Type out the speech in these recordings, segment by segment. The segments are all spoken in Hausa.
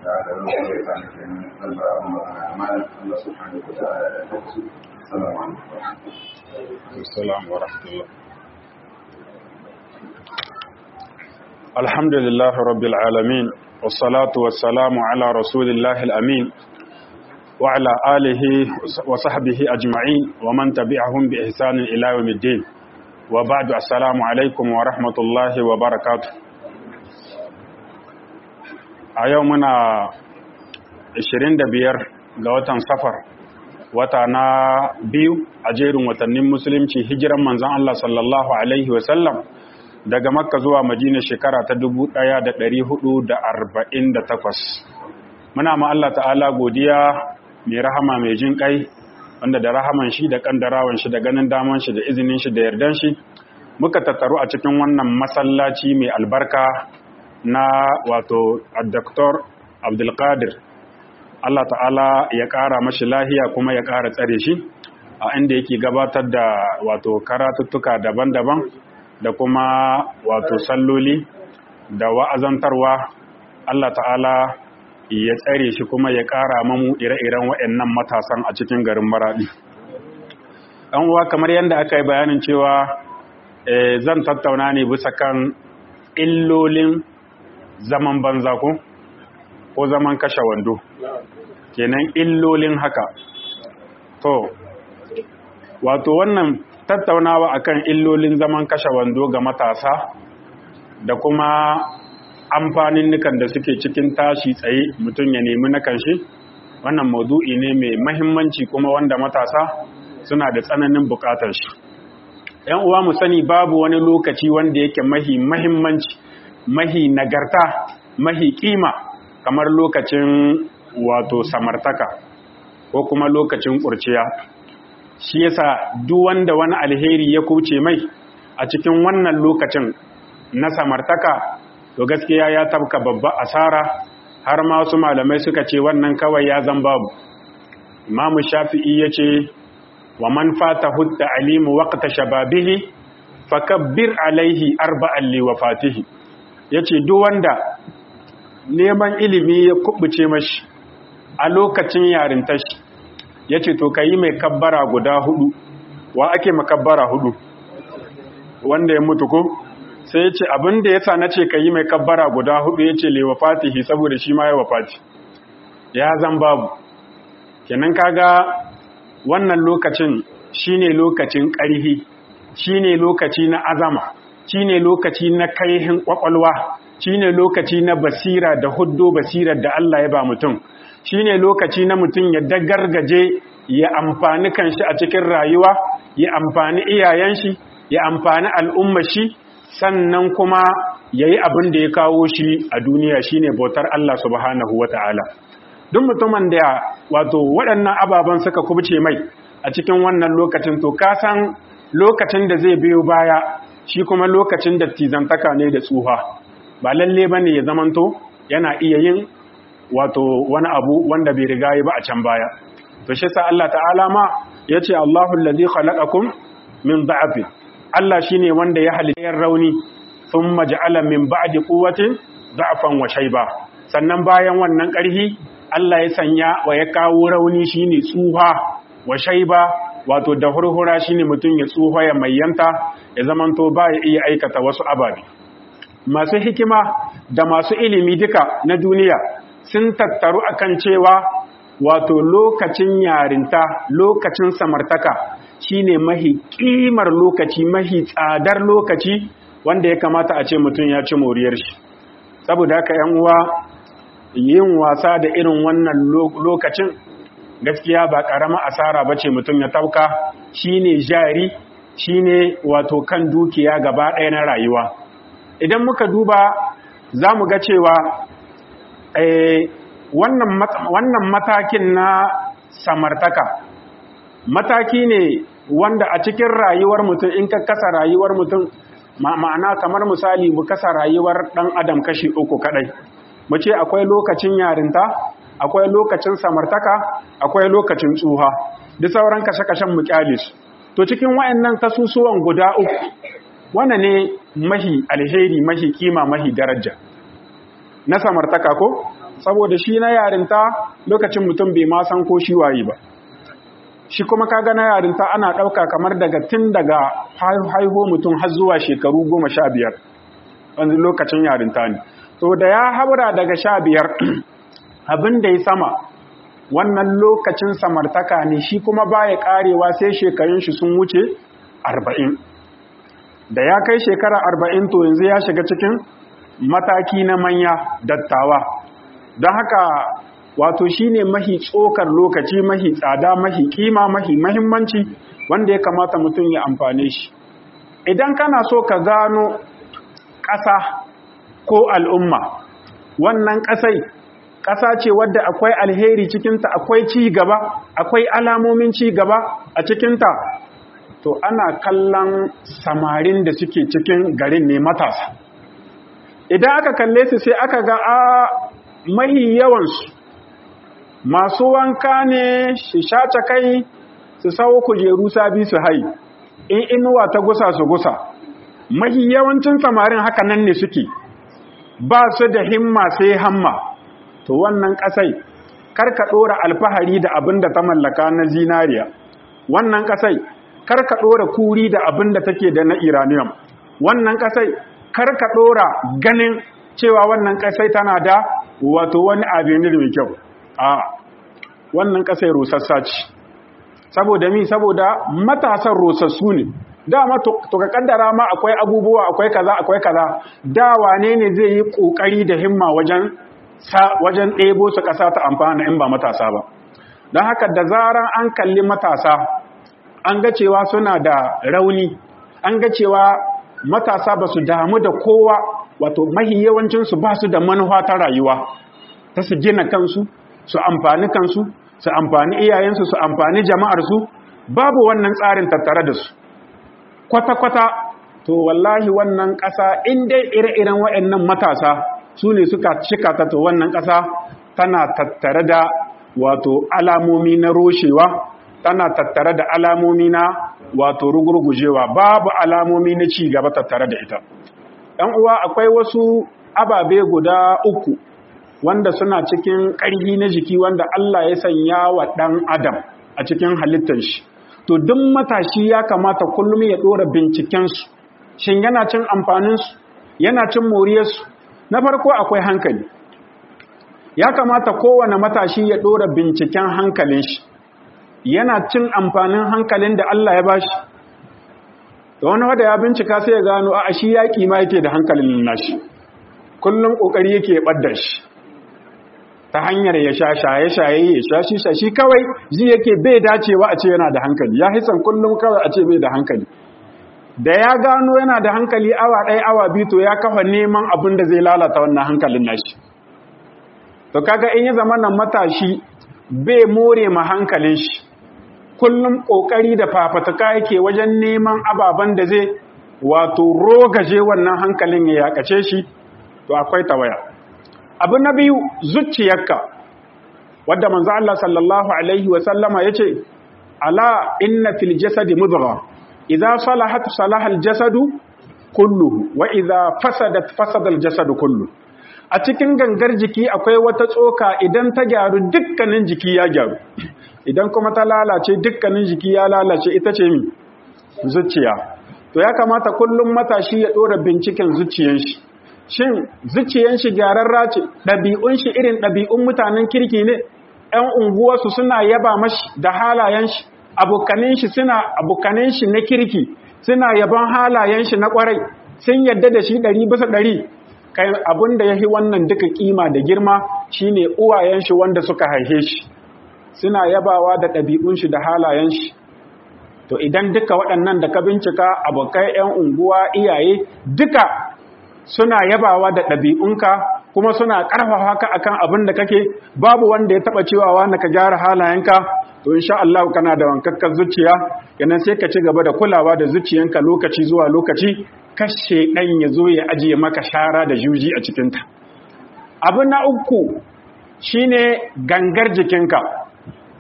ta'ala roƙo ya sa ni kenan albar abin magana amma Allah subhanahu wa ta'ala ya tabbata assalamu alaikum السلام ورحمة الله الحمد لله رب العالمين والصلاة والسلام على رسول الله الأمين وعلى آله وصحبه أجمعين ومن تبعهم بإحسان إلى يوم الدين وبعد السلام عليكم ورحمة الله وبركاته أيومنا 25 ga watan safar wata na biyu a jerin watannin musulunci hijiran manzan Allah sallallahu Alaihi wasallam daga makka zuwa madina shekara ta 1448 muna ma Allah ta'ala godiya mai rahama mai jin kai wanda da rahaman shi da kandarawan shi da ganin daman shi da izinin shi da yardan shi muka tattaru a cikin wannan masallaci mai albarka na wato Dr. Abdulkadir Allah ta'ala ya ƙara mashi lahiya kuma ya ƙara tsare shi a inda yake gabatar da wato karatuttuka daban-daban da kuma wato salloli da wa'azantarwa Allah ta'ala ya tsare shi kuma ya ƙara mamu ire-iren waɗannan matasan a cikin garin maraɗi. ɗan uwa kamar yadda aka yi bayanin cewa zan tattauna ne bisa kan illolin zaman banza ko ko zaman kashe wando kenan illolin haka to wato wannan tattaunawa akan illolin zaman kashe wando ga matasa da kuma amfanin nukan da suke cikin tashi tsaye mutum ya nemi na kanshi wannan maudu'i ne mai mahimmanci kuma wanda matasa suna da tsananin bukatar shi yan uwa mu sani babu wani lokaci wanda yake mahi mahimmanci mahi nagarta mahi kima kamar lokacin wato samartaka ko kuma lokacin kurciya shi yasa duk wanda wani alheri ya kuce mai a cikin wannan lokacin na samartaka to gaskiya ya tabka babba asara har ma wasu malamai suka ce wannan kawai ya zan babu imamu shafi'i ya ce wa man fata hudda alimu waqta shababihi fakabbir alaihi arba'an li wafatihi yace duk wanda neman ilimi ya kubuce mashi a lokacin yarintar shi yace to kai mai kabbara guda hudu wa ake makabbara hudu wanda ya mutu ko sai ya ce abin da ya sa na ce ka yi mai kabbara guda hudu ya ce lewa fatihi saboda shi ma ya wafati ya zan babu kenan kaga wannan lokacin shine lokacin ƙarhi shine lokaci na azama shine lokaci na kaihin kwakwalwa shine lokaci na basira da huddo basirar da Allah ya ba mutum shine lokaci na mutum ya dagargaje ya amfani kanshi a cikin rayuwa ya amfani iyayen shi ya amfani al'ummar shi sannan kuma ya yi abin da ya kawo shi a duniya shine bautar Allah subhanahu wa ta'ala. Duk mutumin da wato waɗannan ababen suka kubce mai a cikin wannan lokacin to kasan lokacin da zai biyo baya shi kuma lokacin da tizantaka ne da tsuha ba lalle ba ne ya zamanto yana iya yin wato wani abu wanda bai riga ba a can baya. To shi sa Allah ta'ala ma ya ce Allahu lalzi khalaqakum min da'afin Allah shi ne wanda ya halittar rauni sun maja'ala min ba'di quwwatin da'fan wa shayba sannan bayan wannan ƙarhi Allah ya sanya wa ya kawo rauni shine tsuha wa shayba wato da hurhura shine mutum ya tsuha ya mayyanta ya zamanto ba ya iya aikata wasu ababe masu hikima da masu ilimi duka na duniya sun tattaru akan cewa wato lokacin yarinta lokacin samartaka shine mahi kimar lokaci mahi tsadar lokaci wanda ya kamata a ce mutum ya ci moriyar shi saboda haka yan uwa yin wasa da irin wannan lokacin gaskiya ba karama asara bace mutum ya tauka shine jari shine wato kan dukiya gaba ɗaya na rayuwa idan muka duba za mu ga cewa wannan matakin na samartaka mataki ne wanda a cikin rayuwar mutum in ka kasa rayuwar mutum ma'ana kamar misali mu kasa rayuwar ɗan adam kashi uku kadai mu ce akwai lokacin yarinta akwai lokacin samartaka akwai lokacin tsuha duk sauran kashe-kashen mu kyale su to cikin wayannan kasusuwan guda uku wane ne mahi alheri mahi kima mahi daraja na samartaka ko saboda shi na yarinta lokacin mutum bai ma san ko shi waye ba shi kuma kaga na yarinta ana ɗauka kamar daga tun daga haiho mutum har zuwa shekaru goma sha biyar wanzu lokacin yarinta ne to da ya haura daga sha biyar abin da ya sama wannan lokacin samartaka ne shi kuma baya karewa sai shekarun shi sun wuce arba'in da ya kai shekara arba'in to yanzu ya shiga cikin mataki na manya dattawa don haka wato shine mahi tsokar lokaci mahi tsada mahi kima mahi mahimmanci wanda ya kamata mutum ya amfane shi idan kana so ka gano ƙasa ko al'umma wannan ƙasai ƙasa ce wadda akwai alheri cikinta akwai ci gaba akwai alamomin ci gaba a cikinta to ana kallon samarin da suke cikin garin ne matasa idan aka kalle su sai aka ga a mahi yawansu masu wanka ne su shace kai su sawo kujeru sabi su hai in inuwa ta gusa su gusa mahi yawancin samarin haka nan ne suke ba su da himma sai hamma to wannan kasai karka dora alfahari da abin da ta mallaka na zinariya wannan kasai karka dora kuri da abin da take da na iranium wannan kasai karka dora ganin cewa wannan kasai tana da wato wani avenir mai kyau a wannan kasai rusassa ce saboda mi saboda matasan rusassu ne dama to ka kaddara ma akwai abubuwa akwai kaza akwai kaza da wane ne zai yi kokari da himma wajen wajen ɗebo su ƙasa ta amfana in ba matasa ba don haka da zaran an kalli matasa an ga cewa suna da rauni an ga cewa matasa ba su damu da kowa wato mahi yawancinsu ba su da manufa ta rayuwa ta su gina kansu su amfani kansu su amfani iyayensu su amfani jama'arsu babu wannan tsarin tattare da su kwata-kwata to wallahi wannan ƙasa in dai ire-iren waɗannan matasa su ne suka cika ta to wannan ƙasa tana tattare da wato alamomi na roshewa tana tattare da alamomi na wato rugurgujewa babu alamomi na ci gaba tattare da ita ɗan uwa akwai wasu ababe guda uku wanda suna cikin ƙarfi na jiki wanda Allah ya sanya wa ɗan adam a cikin halittar shi to duk matashi ya kamata kullum ya ɗora bincikensu shin yana cin amfaninsu yana cin moriyarsu na farko akwai hankali ya kamata kowane matashi ya ɗora binciken hankalin shi yana cin amfanin hankalin da Allah ya bashi da wani wada ya bincika sai ya gano a shi yaƙi ma yake da hankalin nashi kullum ƙoƙari yake ɓaddar shi ta hanyar ya sha shaye-shaye ya sha shi shi kawai ji yake bai dacewa a ce yana da hankali ya hisan kullum kawai a ce bai da hankali da ya gano yana da hankali awa ɗaya awa biyu to ya kafa neman abin da zai lalata wannan hankalin nashi to kaga in ya zama nan matashi bai more ma hankalin shi kullum kokari da fafatuka yake wajen neman ababen da zai wato rogaje wannan hankalin ya yakace shi to akwai tawaya abu na biyu zuciyarka wadda manzo Allah sallallahu alaihi wa sallama yace ala inna fil jasadi mudghah idza salahat salaha aljasadu kulluhu wa idza fasadat fasada aljasadu kullu a cikin gangar jiki akwai wata tsoka idan ta gyaru dukkanin jiki ya gyaru idan kuma ta lalace dukkanin jiki ya lalace ita ce mi zuciya to ya kamata kullum matashi ya dora binciken zuciyan shi shin zuciyan shi gyararra ce ɗabi'un shi irin ɗabi'un mutanen kirki ne ‘yan unguwarsu suna yaba mashi da halayen shi abokanin shi suna abokanin shi na kirki suna yaban halayen shi na kwarai sun yadda da shi ɗari bisa ɗari kai abin da ya fi wannan duka kima da girma shine uwayen shi wanda suka haife shi suna yabawa da ɗabi'un shi da halayen shi to idan duka waɗannan da ka bincika abokai 'yan unguwa iyaye duka suna yabawa da ɗabi'unka kuma suna ƙarfafa ka akan abin da kake babu wanda ya taɓa cewa wanda ka gyara halayenka to insha Allah kana da wankakkar zuciya kenan sai ka ci gaba da kulawa da zuciyanka lokaci zuwa lokaci kashe ɗan ya zo ya ajiye maka shara da juji a cikinta abu na uku shine gangar jikinka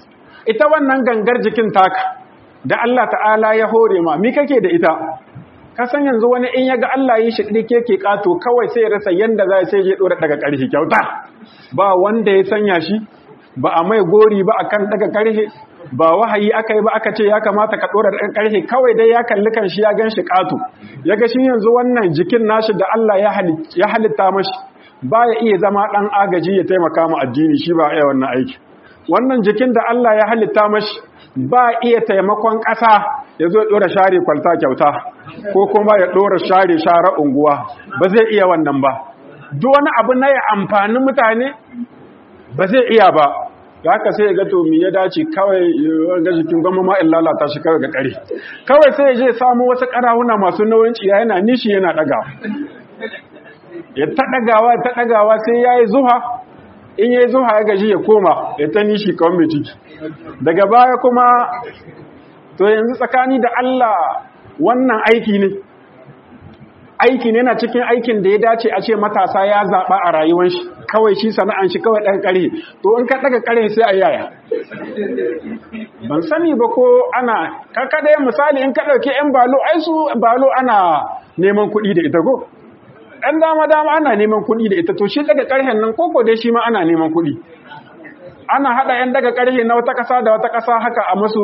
ita wannan gangar jikin taka da Allah ta'ala ya hore ma mi kake da ita ka san yanzu wani in yaga Allah yi shi dike ke kato kawai sai ya rasa yanda za sai ya dora daga karhi kyauta ba wanda ya sanya shi ba a mai gori ba akan daga karhe ba wahayi aka yi ba aka ce ya kamata ka dora daga karhe kawai dai ya kalli kan shi ya gan shi kato yaga shi yanzu wannan jikin nashi da Allah ya halitta mashi ba ya iya zama dan agaji ya taimaka mu addini shi ba iya wannan aiki wannan jikin da Allah ya halitta mashi ba iya taimakon ƙasa ya zo ɗora share kwalta kyauta ko kuma ya ɗora share share unguwa ba zai iya wannan ba duk wani abu na ya amfani mutane ba zai iya ba da haka sai ya ga to ya dace kawai ga jikin gwamma ma in lalata shi kawai ga kare kawai sai ya je samu wasu ƙarahuna masu nauyin ciya yana nishi yana ɗaga ya ta ɗagawa ta ɗagawa sai ya yi zuha in ya yi zuha ya gaji ya koma ya ta nishi kawai mai ciki daga baya kuma to yanzu tsakani da Allah wannan aiki ne aiki ne na cikin aikin da ya dace a ce matasa ya zaɓa a rayuwar shi kawai shi sana'an shi kawai ɗan ƙarhe to in ka ɗaga ƙarhe sai a yaya ban sani ba ko ana kaka da misali in ka ɗauki 'yan balo ai su balo ana neman kuɗi da ita ko ɗan dama dama ana neman kuɗi da ita to shi daga ƙarhen nan koko dai shi ma ana neman kuɗi ana haɗa 'yan daga ƙarhe na wata ƙasa da wata ƙasa haka a masu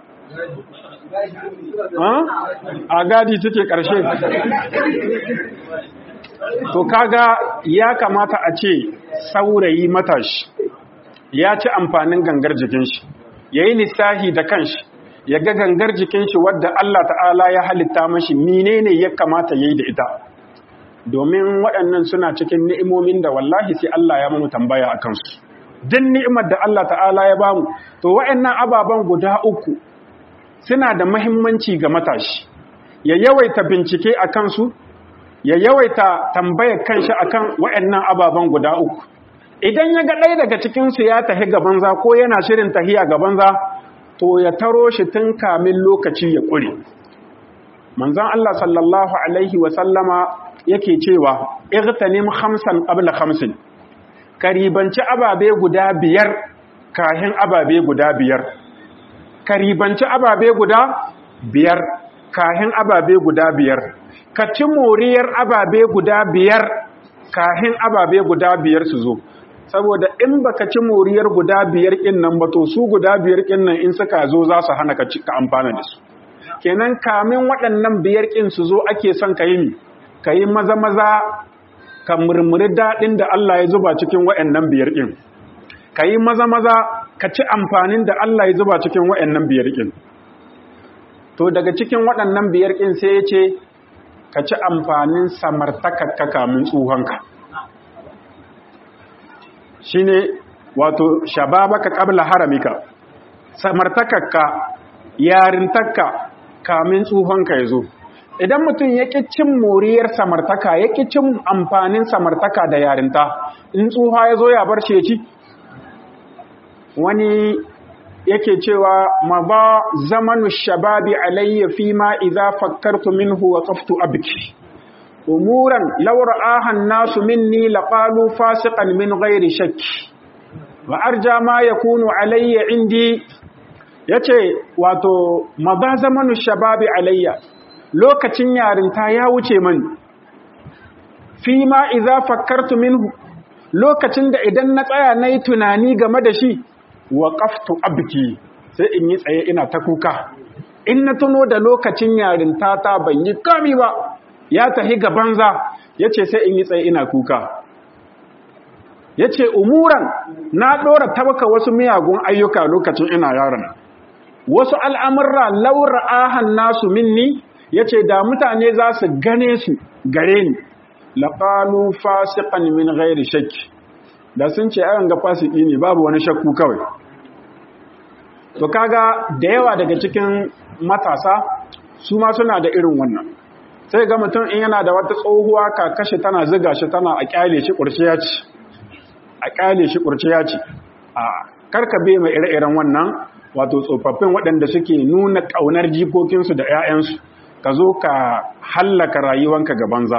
a gadi take ƙarshe to kaga ya kamata a ce saurayi matashi ya ci amfanin gangar jikin shi ya yi lissahi da kanshi ya ga gangar jikin shi wadda Allah ta'ala ya halitta mashi menene ya kamata ya yi da ita domin waɗannan suna cikin ni'imomin da wallahi sai Allah ya mamu tambaya a kansu din ni'imar da Allah ta'ala ya bamu to waɗannan ababen guda uku suna da mahimmanci ga matashi ya yawaita bincike a kansu ya yawaita tambayar kanshi akan waɗannan ababen guda uku idan ya ga ɗaya daga cikinsu ya tahi gaban za ko yana shirin tahiya gaban za to ya taro shi tun kamin lokaci ya ƙure manzon Allah sallallahu alaihi wa sallama yake cewa igtanim khamsan qabla khamsin karibanci ababe guda biyar kahin ababe guda biyar karibanci ababe guda biyar kahin ababe guda biyar ka ci moriyar ababe guda biyar kahin ababe guda biyar su zo saboda in baka ci moriyar guda biyar kin nan ba to su guda biyar kin nan in suka zo za su hana ka ka amfana da su kenan kamin waɗannan biyar kin su zo ake son ka yi ni ka yi maza maza ka murmuri daɗin da Allah ya zuba cikin waɗannan biyar kin ka yi maza maza ka ci amfanin da Allah ya zuba cikin waɗannan biyar kin to daga cikin waɗannan biyar kin sai ya ce ka ci amfanin samartakakka kamin tsohonka shi ne wato shababaka ƙabla haramika samartakakka yarintakka kamin tsohonka ya zo idan mutum ya ƙi cin moriyar samartaka ya ƙi cin amfanin samartaka da yarinta in tsuha ya zo ya bar ci wani yake cewa ma ba zamanu shababi alayya fi ma idza fakkartu minhu wa qaftu abki umuran law ra'aha nasu minni laqalu fasiqan min ghairi shakki wa arja ma yakunu alayya indi yace wato ma ba zamanu shababi alayya lokacin yarinta ya wuce mani fi ma idza fakkartu minhu lokacin da idan na tsaya nayi tunani game da shi waƙaftu abki sai in yi tsaye ina ta kuka in na tuno da lokacin yarinta ta ban yi kami ba ya tahi ga banza ya ce sai in yi tsaye ina kuka ya ce umuran na ɗora tabaka wasu miyagun ayyuka lokacin ina yaron wasu al'amurra laura ahan nasu minni ya ce da mutane za su gane su gare ni laƙalu fasiƙan min gairi shakki da sun ce ayan ga fasiki ne babu wani shakku kawai to kaga da yawa daga cikin matasa su ma suna da irin wannan sai ga mutum in yana da wata tsohuwa kakashi tana ziga shi tana a kyale shi kurciya ce a kyale shi kurciya ce a karka bai mai ire-iren wannan wato tsofaffin waɗanda suke nuna ƙaunar jikokinsu da 'ya'yansu ka zo ka hallaka rayuwanka ga banza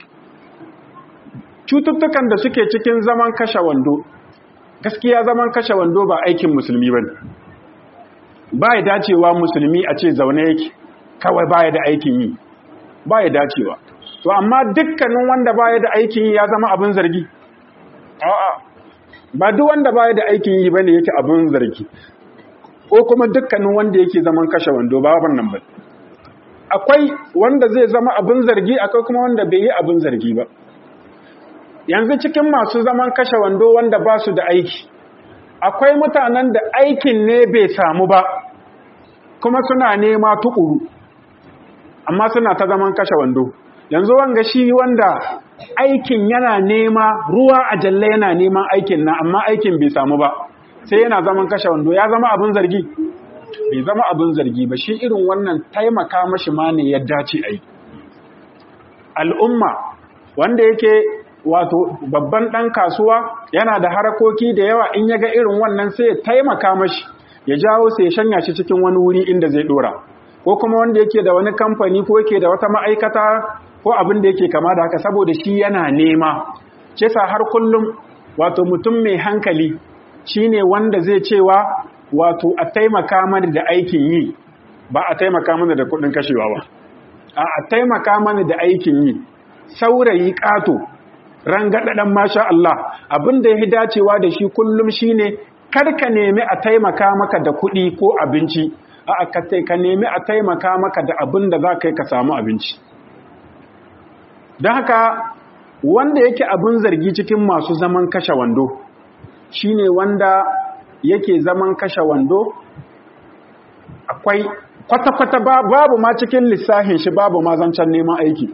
cututtukan da suke cikin zaman kashe wando gaskiya zaman kashe wando ba aikin musulmi ba ba ya dacewa musulmi a ce zaune yake kawai baya da aikin yi ba ya dacewa to amma dukkanin wanda baya da aikin yi ya zama abin zargi a'a ba duk wanda baya da aikin yi bane yake abin zargi ko kuma dukkanin wanda yake zaman kashe wando ba wannan ba akwai wanda zai zama abin zargi akwai kuma wanda bai yi abin zargi ba yanzu cikin masu zaman kashe wando wanda ba su da aiki akwai mutanen da aikin ne bai samu ba kuma suna nema tukuru amma suna ta zaman kashe wando yanzu wanga shi wanda aikin yana nema ruwa a jalle yana neman aikin na amma aikin bai samu ba sai yana zaman kashe wando ya zama abin zargi bai zama abin zargi ba shi irin wannan taimaka mashi ma ne ya dace a yi al'umma wanda yake wato babban ɗan kasuwa yana da harakoki da yawa in ya ga irin wannan sai ya taimaka mashi ya jawo sai ya shanya shi cikin wani wuri inda zai ɗora ko kuma wanda yake da wani kamfani ko yake da wata ma'aikata ko abin da yake kama da haka saboda shi yana nema ce sa har kullum wato mutum mai hankali shine wanda zai cewa wato a taimaka mana da aikin yi ba a taimaka mana da kuɗin kashewa ba a taimaka mana da aikin yi saurayi ƙato rangaɗaɗen masha Allah abin da ya dacewa da shi kullum shine karka nemi a taimaka maka da kuɗi ko abinci a ka nemi a taimaka maka da abin da za ka yi ka samu abinci don haka wanda yake abin zargi cikin masu zaman kashe wando shine wanda yake zaman kashe wando akwai kwata-kwata babu ma cikin lissahin shi babu ma zancen neman aiki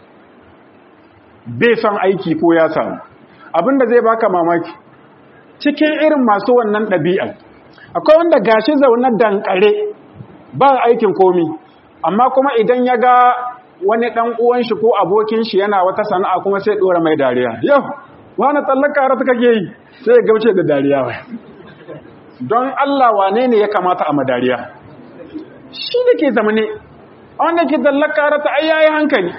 bai son aiki ko ya samu abinda zai baka mamaki cikin irin masu wannan ɗabi'ar akwai wanda gashi zaune dankare ba aikin komi amma kuma idan ya ga wani ɗan uwan shi ko abokin shi yana wata sana'a kuma sai ɗora mai dariya yau wani tsallaka rata kake yi sai ya gauce da dariya wai don Allah wane ne ya kamata a madariya shi da ke zamane wanda ke tsallaka rata ai yayi hankali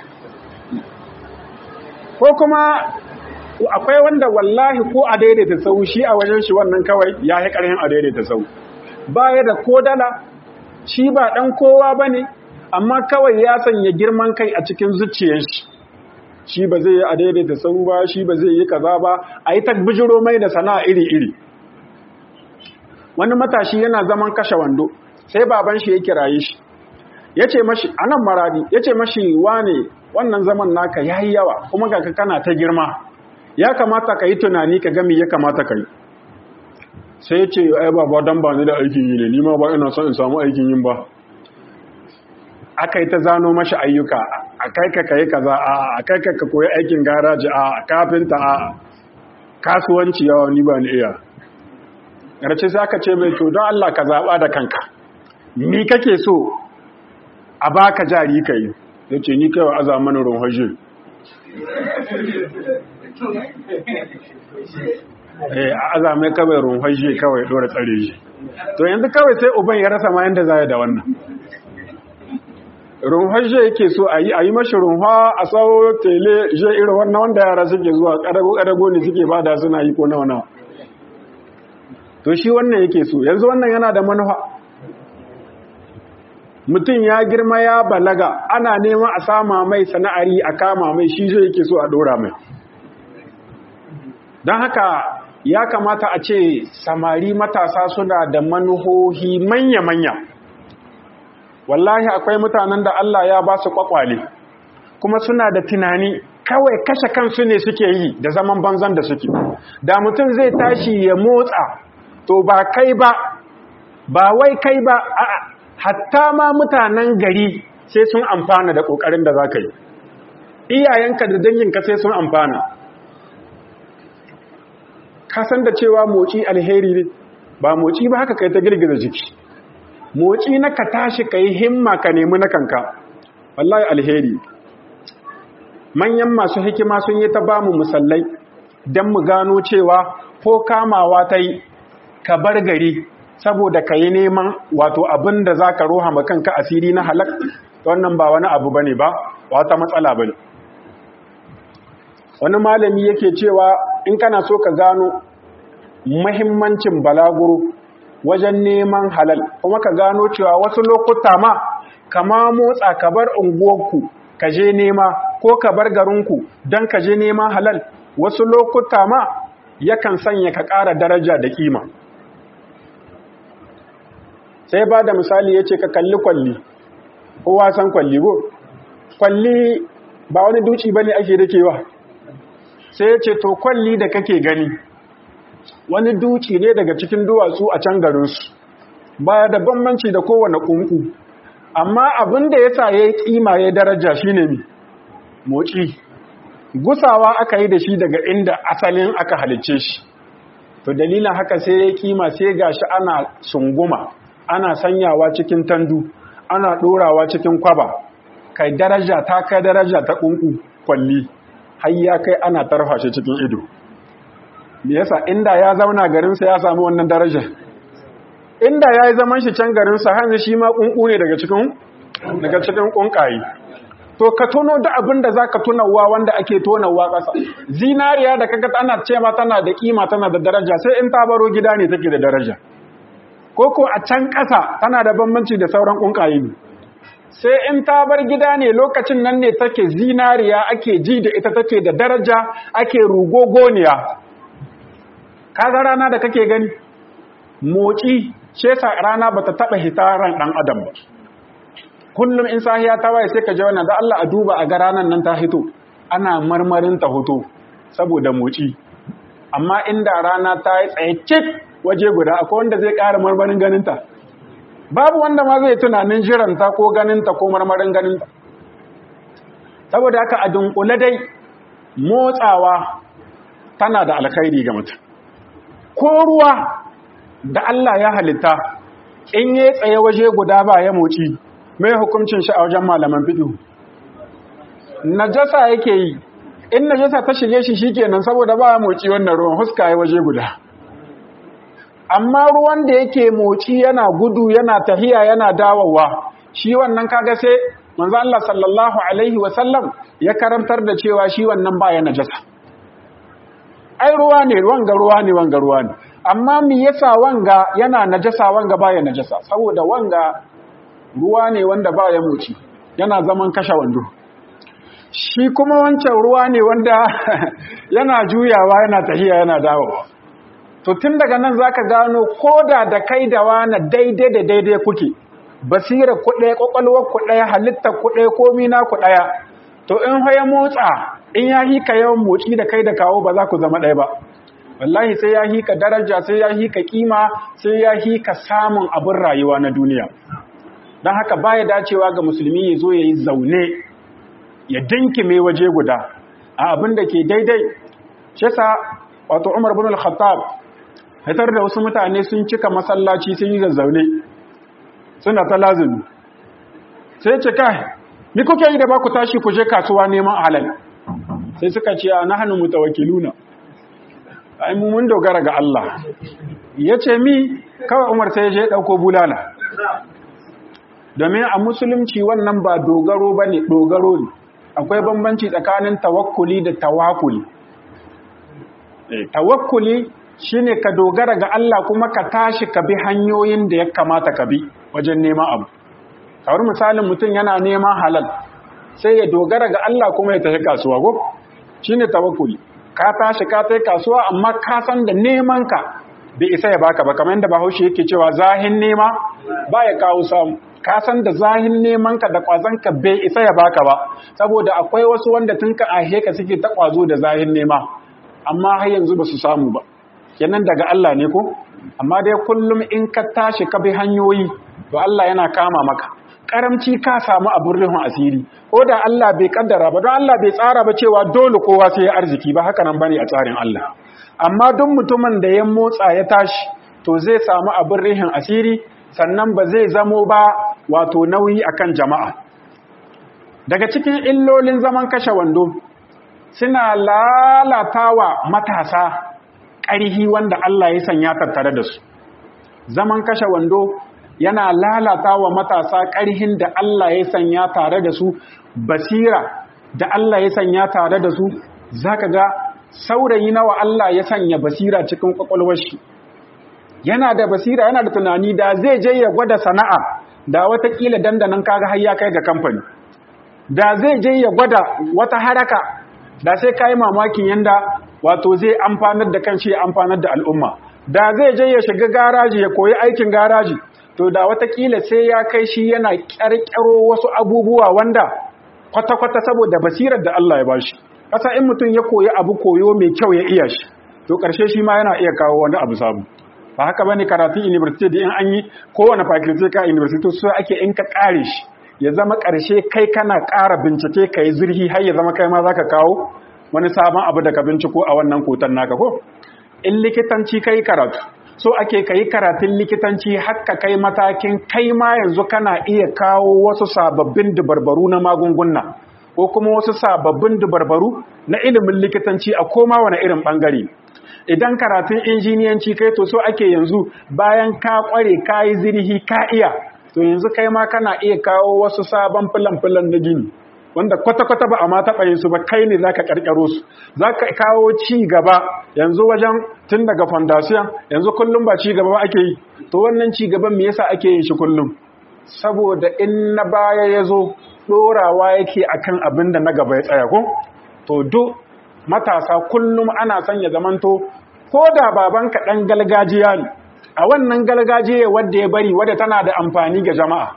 ko kuma akwai wanda wallahi ko a daidaita sau shi a wajen shi wannan kawai ya yi ƙarhin a daidaita sau baya da ko dala shi ba ɗan kowa ba ne amma kawai ya sanya girman kai a cikin zuciyar shi shi ba zai yi a daidaita sau ba shi ba zai yi kaza ba a yi tabbijiro mai da sana'a iri-iri wani matashi yana zaman kashe wando sai baban shi ya kiraye shi ya ce mashi anan maradi ya ce mashi wane wannan zaman naka ya yi yawa kuma ga kana ta girma ya kamata ka yi tunani ka gami ya kamata ka yi sai ce ai ba ba dan ba ni da aikin yi ne ni ma ba ina son in samu aikin yin ba aka yi ta zano mashi ayyuka a kai ka kai kaza a a kai ka koyi aikin garaji a kafinta a kasuwanci yawa ni ba ni iya ƙarshe sai aka ce mai to don Allah ka zaɓa da kanka ni kake so a baka jari ka yi ya ce ni kawai aza mana runhaje eh a aza mai kawai runhaje kawai ɗora tsare shi to yanzu kawai sai uban ya rasa ma yanda za da wannan runhaje yake so a yi a yi mashi runha a tsawo tele je irin wannan wanda yara suke zuwa ƙadago-ƙadago ne suke bada suna yi ko nawa nawa to shi wannan yake so yanzu wannan yana da manufa mutum ya girma ya balaga ana neman a sama mai sana'ari a kama mai shi zai yake so a dora mai don haka ya kamata a ce samari matasa suna da manuhohi manya-manya wallahi akwai mutanen da Allah ya ba su kwakwale kuma suna da tunani kawai kashe kansu ne suke yi da zaman banzan da suke da mutum zai tashi ya motsa to ba kai ba ba wai kai ba a'a hatta ma mutanen gari sai sun amfana da kokarin da zaka yi iyayenka da danginka sai sun amfana ka san da cewa moci alheri ne ba moci ba haka kai ta girgiza jiki moci na ka tashi ka yi himma ka nemi na kanka wallahi alheri manyan masu hikima sun yi ta bamu musallai don mu gano cewa ko kamawa ta yi ka bar gari saboda ka yi neman wato abin da za ka roha kanka asiri na halak wannan ba wani abu bane ba wata matsala bane wani malami yake cewa in kana so ka gano mahimmancin balaguro wajen neman halal kuma ka gano cewa wasu lokuta ma kama motsa ka bar unguwarku ka je nema ko ka bar garinku don ka je nema halal wasu lokuta ma yakan sanya ka ƙara daraja da ƙima sai ba da misali ya ce ka kalli kwalli kowa san kwalli go kwalli ba wani duci ba ne ake dakewa sai ya ce to kwalli da kake gani wani duci ne daga cikin duwatsu a can garinsu baya da bambanci da kowane kunku amma abin da ya sa ya yi kima ya daraja shi ne moci gusawa aka yi da shi daga inda asalin aka halicce shi to dalilin haka sai ya yi kima sai gashi ana sunguma ana sanyawa cikin tandu ana ɗorawa cikin kwaba kai daraja ta kai daraja ta kunku kwalli har ya kai ana tarfa shi cikin ido me yasa inda ya zauna garinsa ya samu wannan daraja inda ya yi zaman shi can garinsa hanzu shi ma kunku ne daga cikin daga cikin kunkaye to ka tono da abin da zaka tunawa wanda ake tonawa ƙasa zinariya da kaga ana ce ma tana da kima tana da daraja sai in ta baro gida ne take da daraja ko ko a can ƙasa tana da bambanci da sauran kunkaye ne sai in ta bar gida ne lokacin nan ne take zinariya ake ji da ita take da daraja ake rugogoniya kaga rana da kake gani motsi shesa rana bata taba hitaran dan adam ba kullum in sahiya ta waye sai ka je wannan da Allah a duba a ga ranan nan ta hito ana marmarin ta hoto saboda motsi amma inda rana ta yi tsaye cik waje guda akwai wanda zai ƙara marmarin ganinta babu wanda ma zai tunanin jiranta ko ganinta ko marmarin ganinta saboda haka a dunkule dai motsawa tana da alkhairi ga mutum ko ruwa da Allah ya halitta in yi tsaye waje guda ba ya moci mai hukuncin shi a wajen malaman fiɗo najasa yake yi in najasa ta shige shi shikenan saboda ba ya moci wannan ruwan huska ya waje guda amma ruwan da yake moci yana gudu yana tahiya yana dawowa shi wannan kaga sai manzo Allah sallallahu alaihi wasallam ya karantar da cewa shi wannan baya najasa ai ruwa ne wanga ruwa ne wanga ruwa ne amma me yasa wanga yana najasa wanga baya najasa saboda wanga ruwa ne wanda baya moci yana zaman kashe wando shi kuma wancan ruwa ne wanda yana juyawa yana tahiya yana dawowa to tun daga nan zaka gano koda da kai da wani daidai da daidai kuke basira ku ɗaya ƙwaƙwalwar ku ɗaya halittar ku ɗaya komi na ku ɗaya to in ya motsa in ya hika yawan motsi da kai da kawo ba za ku zama ɗaya ba wallahi sai ya hika daraja sai ya hika kima sai ya hika samun abin rayuwa na duniya don haka baya dacewa ga musulmi ya zo ya yi zaune ya dinkime waje guda a abin da ke daidai shi wato umar bin al-khattab fitar da wasu mutane sun cika masallaci sun yi zazzaune suna ta lazumi sai ce kai ni kuke yi da ba ku tashi ku je kasuwa neman halal sai suka ce a nahnu mutawakkiluna ai mu mun dogara ga Allah yace mi kawai Umar sai je dauko bulala domin a musulunci wannan ba dogaro bane dogaro ne akwai bambanci tsakanin tawakkuli da tawakkuli eh tawakkuli shine ka dogara ga Allah kuma ka tashi ka bi hanyoyin da ya kamata ka bi wajen neman abu kawar misalin mutum yana neman halal sai ya dogara ga Allah kuma ya tafi kasuwa go shine tawakkuli ka tashi ka tafi kasuwa amma ka san da neman ka bai isa ya baka ba kamar yadda Bahaushe yake cewa zahin nema ba ya kawo samu ka san da zahin neman ka da kwazon ka bai isa ya baka ba saboda akwai wasu wanda tun ka ahe ka suke ta kwazo da zahin nema amma har yanzu ba su samu ba kenan daga Allah ne ko amma dai kullum in ka tashi ka bi hanyoyi to Allah yana kama maka karamci ka samu abin rihun asiri ko da Allah bai kaddara ba don Allah bai tsara ba cewa dole kowa sai ya arziki ba haka nan bane a tsarin Allah amma duk mutumin da ya motsa ya tashi to zai samu abin rihin asiri sannan ba zai zamo ba wato nauyi akan jama'a daga cikin illolin zaman kashe wando suna lalatawa matasa ƙarhi wanda Allah ya sanya tattare da su zaman kashe wando yana lalata wa matasa ƙarhin da Allah ya sanya tare da su basira da Allah ya sanya tare da su zaka ga saurayi nawa Allah ya sanya basira cikin kwakwalwar shi yana da basira yana da tunani da zai je ya gwada sana'a da watakila dandanan kaga har ya kai ga kamfani da zai je ya gwada wata haraka da sai kai mamakin yanda wato zai amfanar da kanshi ya amfanar da al'umma da zai je ya shiga garaji ya koyi aikin garaji to da watakila sai ya kai shi yana ƙyarƙyaro wasu abubuwa wanda kwata-kwata saboda basirar da Allah ya bashi kasa in mutum ya koyi abu koyo mai kyau ya iya shi to ƙarshe shi ma yana iya kawo wani abu sabu ba haka bane karatun university da in an yi kowane faculty ka university so ake in ka kare shi ya zama ƙarshe kai kana ƙara bincike ka yi zurhi har ya zama kai ma zaka kawo wani sabon abu da ka binciko a wannan kotan naka ko in likitanci kai karatu so ake kai karatun likitanci haka kai matakin kai ma yanzu kana iya kawo wasu sababbin dubarbaru na magunguna ko kuma wasu sababbin dubarbaru na ilimin likitanci a koma wani irin bangare idan karatun injiniyanci kai to so ake yanzu bayan ka kware ka yi zirhi ka iya to yanzu kai ma kana iya kawo wasu sabon filan-filan na gini wanda kwata-kwata ba a ma taɓa yin su ba kai ne za ka ƙarƙaro su za ka kawo ci gaba yanzu wajen tun daga fondasiyon yanzu kullum ba ci gaba ba ake yi to wannan ci gaban me yasa ake yin shi kullum saboda in na baya ya zo ɗorawa yake akan abin da na gaba ya tsaya ko to duk matasa kullum ana son ya zamanto ko da babanka ɗan galgajiya ne a wannan galgajiya wadda ya bari wadda tana da amfani ga jama'a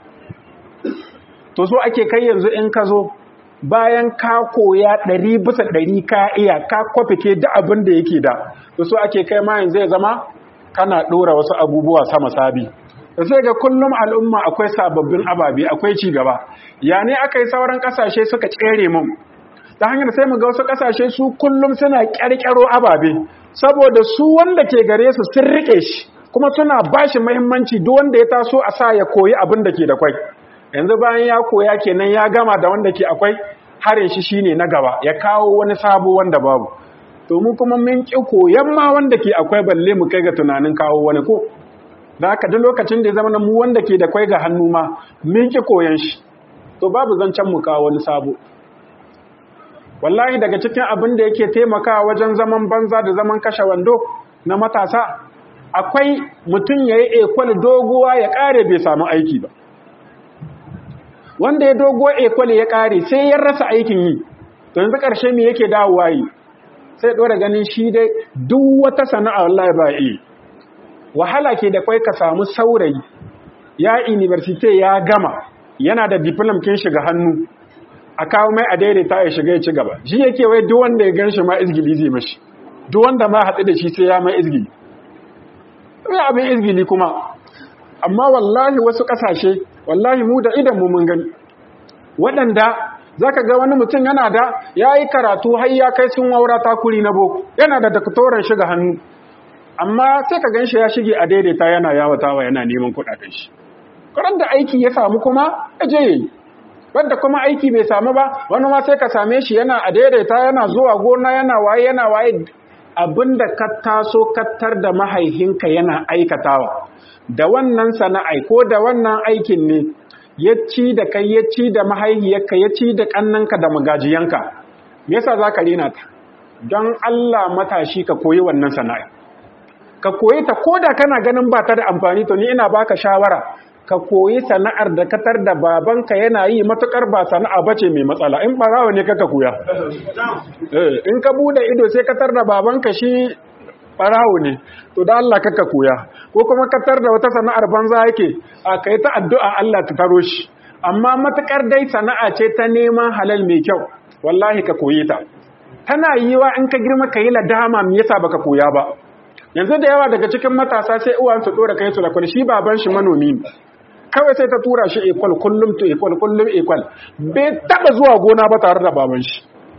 to so ake kai yanzu in ka zo bayan ka koya ɗari bisa ɗari ka iya ka kwafike da abin da yake da to so ake kai ma yanzu ya zama kana ɗora wasu abubuwa sama sabi da sai ga kullum al'umma akwai sababbin ababe akwai ci gaba ya ne aka yi sauran ƙasashe suka tsere mun ta hanyar sai mu ga wasu ƙasashe su kullum suna ƙyarƙyaro ababe saboda su wanda ke gare su sun riƙe shi kuma suna ba shi muhimmanci duk wanda ya taso a sa ya koyi abin da ke da kwai yanzu bayan ya koya kenan ya gama da wanda ke akwai harin shi shine na gaba ya kawo wani sabo wanda babu to mu kuma mun ki koyan ma wanda ke akwai balle mu kai ga tunanin kawo wani ko da haka duk lokacin da ya zama mu wanda ke da kwai ga hannu ma mun ki koyan shi to babu zancen mu kawo wani sabo wallahi daga cikin abin da yake taimakawa wajen zaman banza da zaman kashe wando na matasa akwai mutum ya yi ekwal doguwa ya ƙare bai samu aiki ba wanda ya dogo ekwal ya ƙare sai ya rasa aikin yi to yanzu ƙarshe me yake dawowa yi sai ɗora ganin shi dai duk wata sana'a wallahi ba yi wahala ke da kwai ka samu saurayi ya university ya gama yana da diplom kin shiga hannu a kawo mai a daidaita ya shiga ya ci gaba shi yake wai duk wanda ya gan shi ma izgili zai mashi duk wanda ma haɗu da shi sai ya mai izgili sai abin izgili kuma amma wallahi wasu ƙasashe wallahi mu da idan mu mun gani waɗanda zaka ga wani mutum yana da ya yi karatu har ya kai sun waura takuri na boko yana da daktoran shiga hannu amma sai ka gan shi ya shige a daidaita yana yawatawa yana neman kuɗaɗen shi karan da aiki ya samu kuma ya je yi wanda kuma aiki bai samu ba wani ma sai ka same shi yana a daidaita yana zuwa gona yana waye yana waye abinda ka taso kattar da mahaihinka yana aikatawa da wannan sana'ai ko da wannan aikin ne ya ci da kai ya ci da mahaihiyarka ya ci da kannanka da magajiyanka me yasa za ka rena ta don Allah matashi ka koyi wannan sana'ai ka koyi ta ko da kana ganin ba ta da amfani to ni ina baka shawara ka koyi sana'ar da katar da babanka yana yi matukar ba sana'a bace mai matsala in barawa ne kaka koya in ka bude ido sai katar da babanka shi barawo ne to da Allah kaka koya ko kuma katar da wata sana'ar banza yake a kai ta addu'a Allah ta taro shi amma matukar dai sana'a ce ta neman halal mai kyau wallahi ka koyi ta tana yiwa in ka girma ka yi ladama me yasa baka koya ba yanzu da yawa daga cikin matasa sai uwan su dora kai su da kwal shi baban shi manomi ne kawai sai ta tura shi ekwal kullum to ekwal kullum ekwal bai taba zuwa gona ba tare da baban shi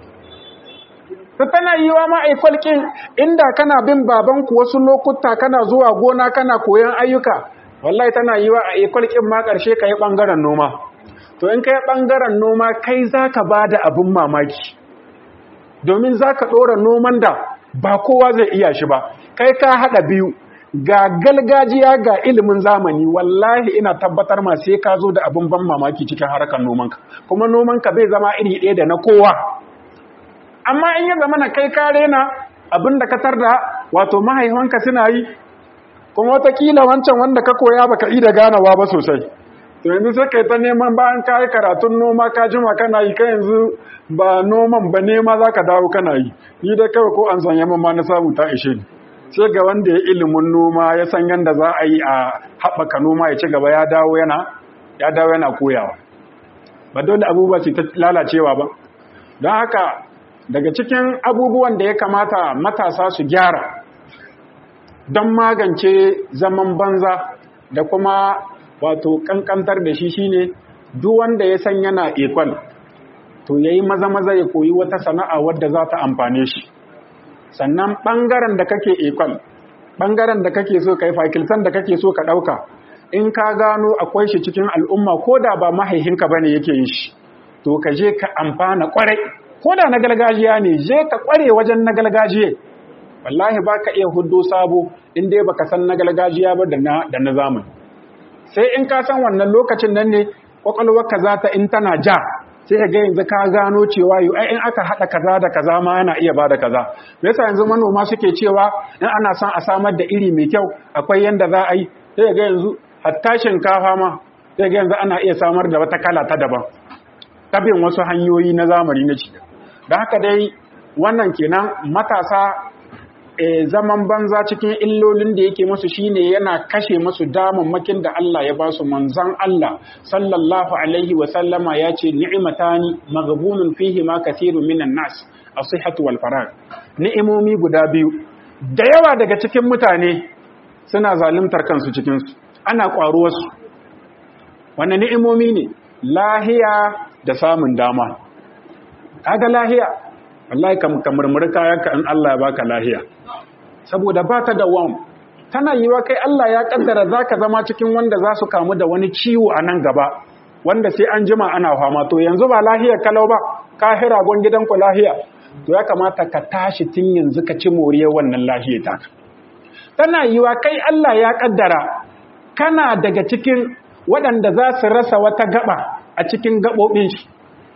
ta tana yi wa ma ekwal kin inda kana bin baban ku wasu lokuta kana zuwa gona kana koyan ayyuka wallahi tana yi wa a ekwal kin ma karshe ka yi bangaren noma to in ka yi bangaren noma kai zaka bada abin mamaki domin zaka dora noman da ba kowa zai iya shi ba kai ka haɗa biyu ga galgajiya ga ilimin zamani wallahi ina tabbatar ma sai ka zo da abin ban mamaki cikin harkar nomanka kuma nomanka bai zama iri ɗaya da na kowa amma in ya zama na kai kare na abin da ka tarda wato mahaifanka suna yi kuma watakila wancan wanda ka koya baka yi da ganawa ba sosai to yanzu sai kai ta neman bayan ka yi karatun noma ka jima kana yi ka yanzu ba noman ba nema za ka dawo kana yi ni dai kawai ko an san yamma ma na samu ta ishe ni sai ga wanda ya ilimin noma ya san yadda za a yi a haɓaka noma ya ci gaba ya dawo yana ya dawo yana koyawa ba dole abubuwa ce ta lalacewa ba don haka daga cikin abubuwan da ya kamata matasa su gyara don magance zaman banza da kuma wato kankantar da shi shine duk wanda ya san yana ekwal to yayi maza maza ya koyi wata sana'a wadda za ta amfane shi sannan bangaren da kake ekwal bangaren da kake so kai fakiltan da kake so ka dauka in ka gano akwai shi cikin al'umma ko da ba mahaihinka bane yake yin shi to ka je ka amfana kwarai ko da na gargajiya ne je ka kware wajen na gargajiya wallahi ba ka iya hudu sabo in dai baka san na gargajiya ba da na zamani sai in ka san wannan lokacin nan ne kwakwalwarka za ta in tana ja sai ka ga yanzu ka gano cewa yau ai in aka haɗa kaza da kaza ma yana iya bada kaza me yasa yanzu manoma suke cewa in ana son a samar da iri mai kyau akwai yanda za a yi sai ga yanzu hatta shinkafa ma sai ga yanzu ana iya samar da wata kala ta daban tabin wasu hanyoyi na zamani na ci da haka dai wannan kenan matasa e, zaman banza cikin illolin da yake musu shine yana kashe musu damammakin da Allah ya ba su manzan Allah sallallahu alaihi wa sallama ya ce ni'matani maghbunun fihi ma kathirun minan nas as-sihhatu wal farag ni'imomi guda biyu da yawa daga cikin mutane suna zaluntar kansu cikin su ana kwaruwar su wannan ni'imomi ne lahiya da samun dama kaga lahiya wallahi kam kamar kayanka in Allah ya baka lahiya saboda ba ta da wam tana yiwa kai Allah ya kaddara zaka zama cikin wanda za su kamu da wani ciwo a nan gaba wanda sai an jima ana fama to yanzu ba lahiyar kalau ba ka hira gon gidanku lahiya to ya kamata ka tashi tun yanzu ka ci moriyar wannan lahiyar ta tana yiwa kai Allah ya kaddara kana daga cikin waɗanda za su rasa wata gaba a cikin gaɓoɓin shi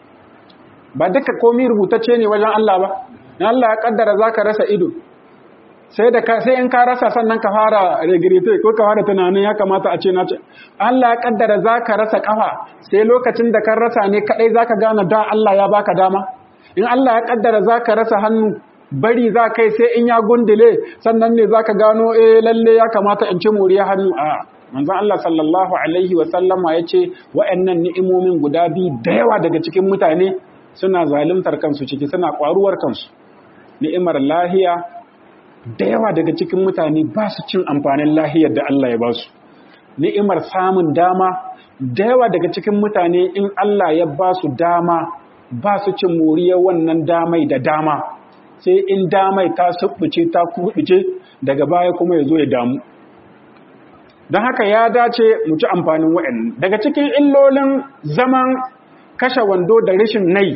ba duka komi rubutacce ne wajen Allah ba in Allah ya kaddara za ka rasa ido sai da sai in ka rasa sannan ka fara regrete ko ka fara tunanin ya kamata a ce na ce Allah ya kaddara za ka rasa kafa sai lokacin da kan rasa ne kadai za ka gane da Allah ya baka dama in Allah ya kaddara za ka rasa hannu bari za kai sai in ya gundule sannan ne za ka gano eh lalle ya kamata in ci moriya hannu a manzon Allah sallallahu alaihi wa sallama ya ce wa'annan ni'imomin guda biyu da yawa daga cikin mutane suna zalimtar kansu ciki suna kwaruwar kansu ni'imar lahiya da yawa daga cikin mutane ba su cin amfanin lahiyar da Allah ya ba su ni'imar samun dama da yawa daga cikin mutane in Allah ya ba su dama ba su cin moriyar wannan damai da dama sai in damai ta subbuce ta kubuce daga baya kuma ya zo ya damu don haka ya dace mu ci amfanin wa'in daga cikin illolin zaman kashe wando da rashin nai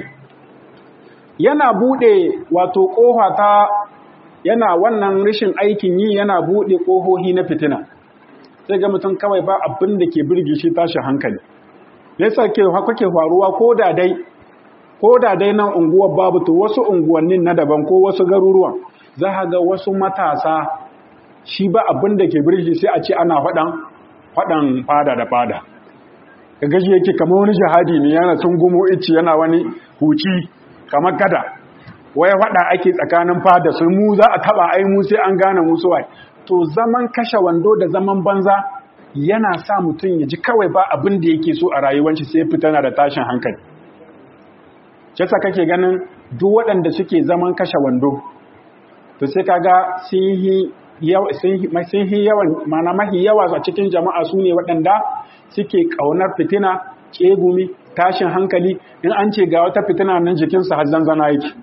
yana bude wato kofa ta yana wannan rashin aikin yi yana bude kohohi na fitina sai ga mutum kawai ba abin da ke birge shi tashi hankali yasa ke haka ke faruwa ko da dai ko da dai nan unguwar babu to wasu unguwannin na daban ko wasu garuruwan za ga wasu matasa shi ba abin da ke birge sai a ce ana faɗan faɗan fada da fada ka gaji yake kamar wani jihadi ne yana tun gumo ici yana wani huci kamar gada waya faɗa ake tsakanin fada su mu za a taɓa ai mu sai an gane musu wai to zaman kashe wando da zaman banza yana sa mutum ya ji kawai ba abin da yake so a rayuwanci sai fitana da tashin hankali Shasa kake ganin duk waɗanda suke zaman kashe wando to sai kaga sun yi yawan mana mahi yawa a cikin jama'a su ne waɗanda suke ƙaunar fitina ƙegumi tashin hankali in an ce ga wata fitina nan jikinsu har zanzana yake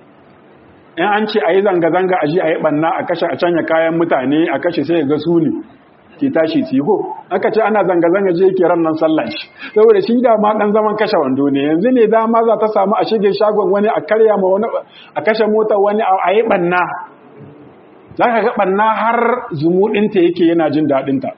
in an ce a yi zanga-zanga a ji a yi ɓanna a kashe a canya kayan mutane a kashe sai ga su ne ke tashi tiho aka ce ana zanga-zanga je yake ran nan sallah shi saboda shi da ma dan zaman kashe wando ne yanzu ne dama za ta samu a shige shagon wani a karya ma wani a kashe motar wani a yi ɓanna za ka ga ɓanna har zumuɗinta yake yana jin daɗinta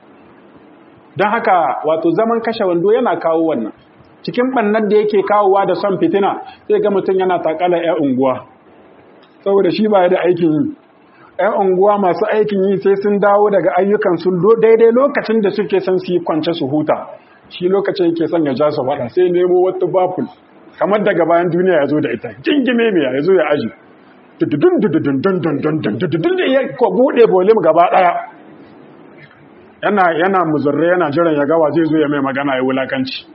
don haka wato zaman kashe wando yana kawo wannan cikin ɓannan da yake kawowa da son fitina sai ga mutum yana takala ya unguwa saboda shi ba da aikin yi ‘yan unguwa masu aikin yi sai sun dawo daga ayyukan sun daidai lokacin da suke son su yi kwance su huta shi lokacin yake son ya ja su faɗa sai nemo wata baful kamar daga bayan duniya ya zo da ita jingime mai ya zo ya aji dududun dududun dundun dundun dududun da ya ko buɗe bolim gaba ɗaya yana yana muzurre yana jiran ya gawa zai zo ya mai magana ya wulakanci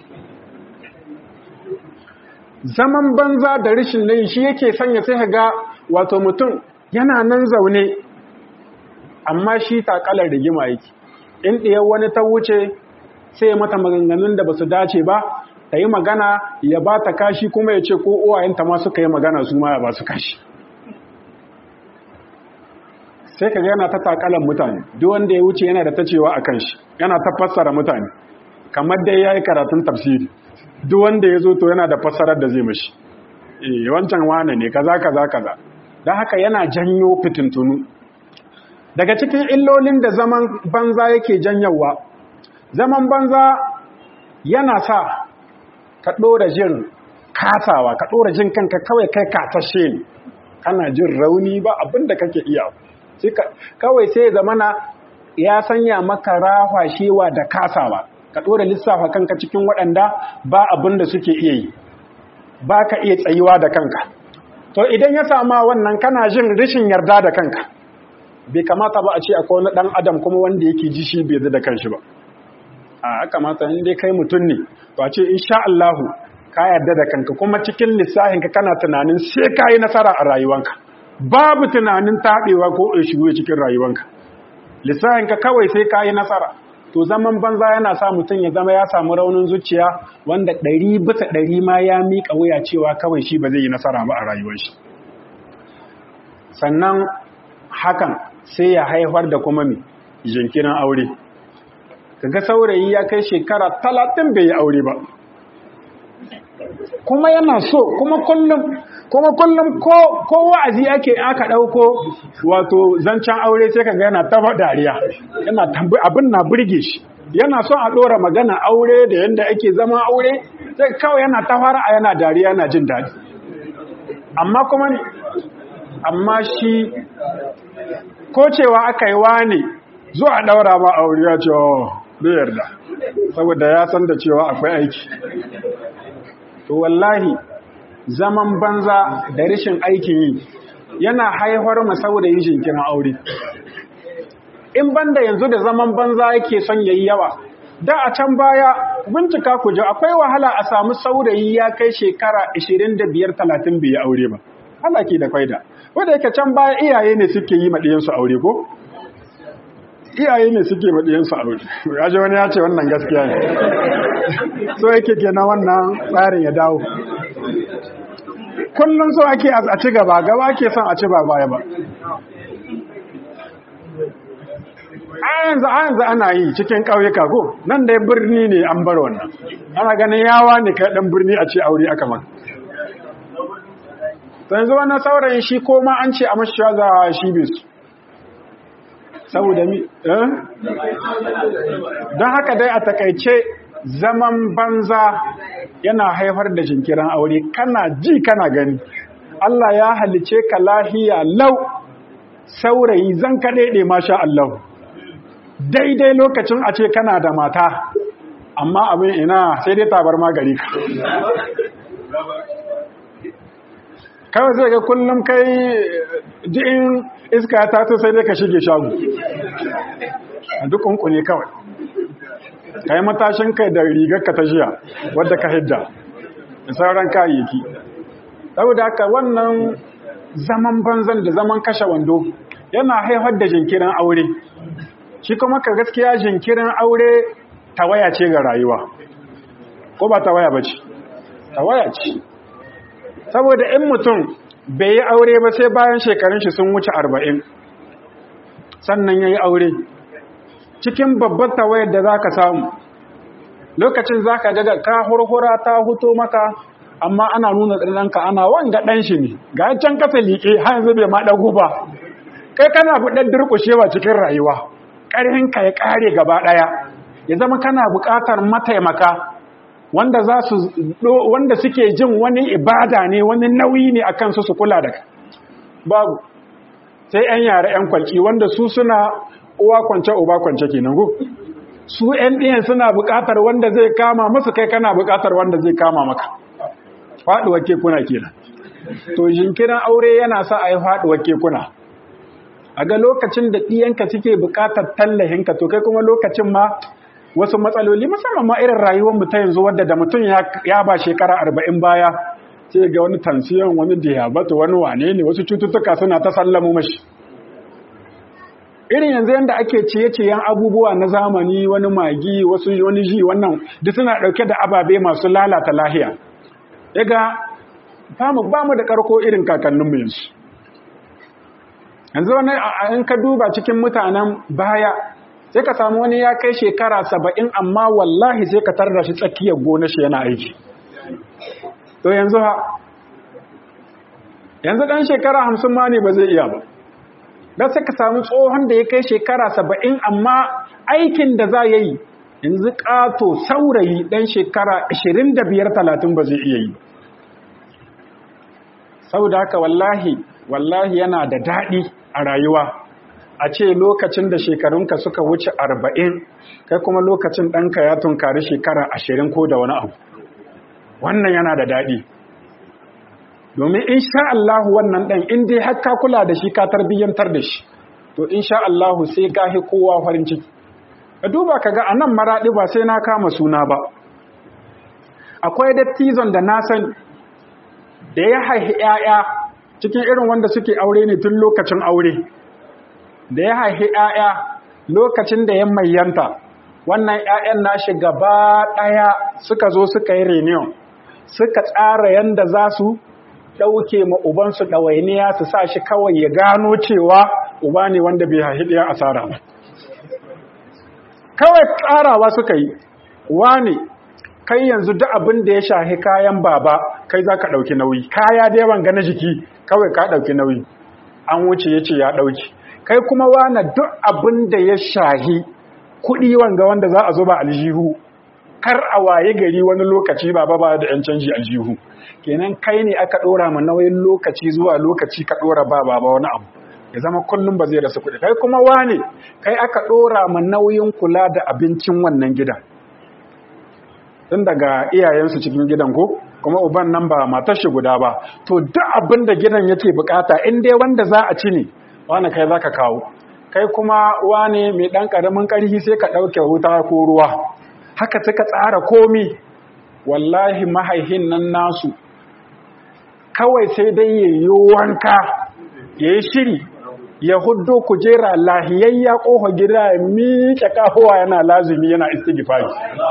zaman banza da rashin nayi shi yake sanya sai ga wato mutum yana nan zaune amma shi takalar rigima yake in ɗiyar wani ta wuce sai mata maganganun da ba su dace ba ta yi magana ya ba ta kashi kuma ya ce ko uwayenta ma suka yi magana su ma ya ba su kashi sai ka yana ta takalan mutane duk wanda ya wuce yana da ta cewa a kan shi yana ta fassara mutane kamar dai ya yi karatun tafsiri duk wanda ya zo to yana da fassarar da zai mashi eh wancan wane ne kaza kaza kaza don haka yana janyo fitintunu daga cikin illolin da zaman banza yake janyawa zaman banza yana sa ka ɗora jin kasawa ka ɗora jin kanka kawai kai katashe ne kana jin rauni ba abinda kake iya kawai sai zamana ya sanya maka rahashewa da kasawa ka ɗora lissafa kanka cikin waɗanda ba abinda suke iya yi ba ka iya tsayuwa da kanka to idan ya sama wannan kana jin rashin yarda da kanka bai kamata ba a ce akwai wani ɗan adam kuma wanda yake ji shi bai da kanshi ba a kamata in dai kai mutum ne to a ce insha Allahu ka yarda da kanka kuma cikin lissafinka kana tunanin sai ka yi nasara a rayuwanka babu tunanin taɓewa ko shigo cikin rayuwanka lissafinka kawai sai ka yi nasara to zaman banza yana sa mutum ya zama ya samu raunin zuciya wanda ɗari bisa ɗari ma ya miƙa wuya cewa kawai shi ba zai yi nasara ba a rayuwar shi sannan hakan sai ya haifar da kuma mai jinkirin aure kaga saurayi ya kai shekara talatin bai yi aure ba kuma yana so kuma kullum kuma kullum ko ko wa'azi ake aka dauko wato zancen aure sai kaga yana taba dariya yana tambi abin na burge shi yana son a dora magana aure da yanda ake zama aure sai kawai yana ta fara yana dariya yana jin dadi amma kuma amma shi ko cewa aka yi wani zuwa daura ma aure ya ce bai yarda saboda ya san da cewa akwai aiki to wallahi zaman banza da rashin aikin yi yana haifar mu saboda yin jinkirin aure in banda yanzu da zaman banza yake son yayi yawa da a can baya bincika ku ji akwai wahala a samu saurayi ya kai shekara 25 30 bai aure ba halaki da faida wanda yake can baya iyaye ne suke yi maɗiyansu aure ko iyaye ne suke maɗiyansu aure ya ji wani ya ce wannan gaskiya ne so yake kenan wannan tsarin ya dawo kullum so ake a ci gaba gaba ake son a ci ba baya ba a yanzu a yanzu ana yi cikin ƙauyuka ko nan dai birni ne an bar wannan ana ganin yawa ne kai ɗan birni a ce aure aka maka yanzu wannan saurayin shi ko ma an ce a mashi za shi bisu saboda mi eh don haka dai a takaice zaman banza yana haifar da jinkirin aure kana ji kana gani Allah ya halice ka lahiya lau saurayi zan kaɗaiɗe masha Allah daidai lokacin a ce kana da mata amma abin ina sai dai tabar magari ka kawai zai ga kullum kai ji'in iska ta to sai dai ka shige shagu a duk ne kawai ka yi matashin kai da rigar ka ta jiya wadda ka hidda da sauran kayayyaki saboda haka wannan zaman banzan da zaman kashe wando yana haifar da jinkirin aure shi kuma ka gaskiya jinkirin aure tawaya ce ga rayuwa ko ba tawaya ba ce tawaya ce saboda in mutum bai yi aure ba sai bayan shekarun shi sun wuce arba'in sannan ya yi aure cikin babbar tawayar da za ka samu lokacin za ka ga ka hurhura ta huto maka amma ana nuna ɗanɗanka ana wanga ɗan shi ne ga can kasa liƙe har yanzu bai ma ɗago ba kai kana buɗar durƙushewa cikin rayuwa ƙarhinka ya ƙare gaba ɗaya ya zama kana buƙatar mataimaka wanda za su wanda suke jin wani ibada ne wani nauyi ne akan su su kula da ka babu sai ƴan yare ƴan kwalki wanda su suna uwa kwance uba kwance kenan go su ‘yan ɗiyan suna buƙatar wanda zai kama musu kai kana buƙatar wanda zai kama maka faɗuwar kekuna kenan to jinkirin aure yana sa a yi faɗuwar kekuna a ga lokacin da ɗiyanka suke buƙatar tallahinka to kai kuma lokacin ma wasu matsaloli musamman ma irin rayuwar mu ta yanzu wadda da mutum ya ba shekara arba'in baya sai ga wani tansiyon wani diabetes wani wane ne wasu cututtuka suna ta sallamu mashi irin yanzu yadda ake ciye-ciyen abubuwa na zamani wani magi wasu wani ji wannan duk suna ɗauke da ababe masu lalata lahiya yaga ba mu da karko irin kakanninmu yanzu yanzu wani in ka duba cikin mutanen baya sai ka samu wani ya kai shekara saba'in amma wallahi sai ka tarda shi tsakiyar gona shi yana aiki to yanzu ha yanzu ɗan shekara hamsin ma ne ba zai iya ba don sai ka samu tsohon da ya kai shekara saba'in amma aikin da za ya yi yanzu ƙato saurayi ɗan shekara ashirin da biyar talatin ba zai iya yi saboda haka wallahi wallahi yana da daɗi a rayuwa a ce lokacin da shekarunka suka wuce arba'in kai kuma lokacin ɗanka ya tunkari shekara ashirin ko da wani abu wannan yana da daɗi domin in sha Allah wannan ɗan in dai har ka kula da shi ka tarbiyyantar da shi to in sha Allah sai ka hi kowa farin ciki ka duba ka ga anan maraɗi ba sai na kama suna ba akwai dattizon da na san da ya haihi ‘ya'ya cikin irin wanda suke aure ne tun lokacin aure da ya haihi ‘ya'ya lokacin da ya mayyanta wannan ‘ya'yan nashi gaba ɗaya suka zo suka yi reunion suka tsara yanda za su ɗauke ma ubansu ɗawainiya su sa shi kawai ya gano cewa uba ne wanda bai haihi ɗaya asara ba kawai tsarawa suka yi wane kai yanzu duk abin da ya shahi kayan baba kai za ka ɗauki nauyi kaya da yawan gana jiki kawai ka ɗauki nauyi an wuce ya ce ya ɗauki kai kuma wane duk abin da ya shahi kuɗi wanga wanda za a zuba aljihu kar a waye gari wani lokaci baba ba da 'yan canji aljihu kenan kai ne aka ɗora ma nauyin lokaci zuwa lokaci ka ɗora ba baba wani abu ya zama kullum ba zai rasa kuɗi kai kuma wane kai aka ɗora ma nauyin kula da abincin wannan gidan tun daga iyayensu cikin gidan ko kuma uban nan ba matar shi guda ba to duk abin da gidan yake bukata in dai wanda za a ci ne wani kai za ka kawo kai kuma wane mai ɗan ƙaramin ƙarfi sai ka ɗauke wuta ko ruwa haka suka tsara komi wallahi mahaihin nan nasu kawai sai dai ya yi wanka ya yi shiri ya huddo kujera lahiyayya ƙofa gida ya miƙe ƙahowa yana lazumi yana istighfari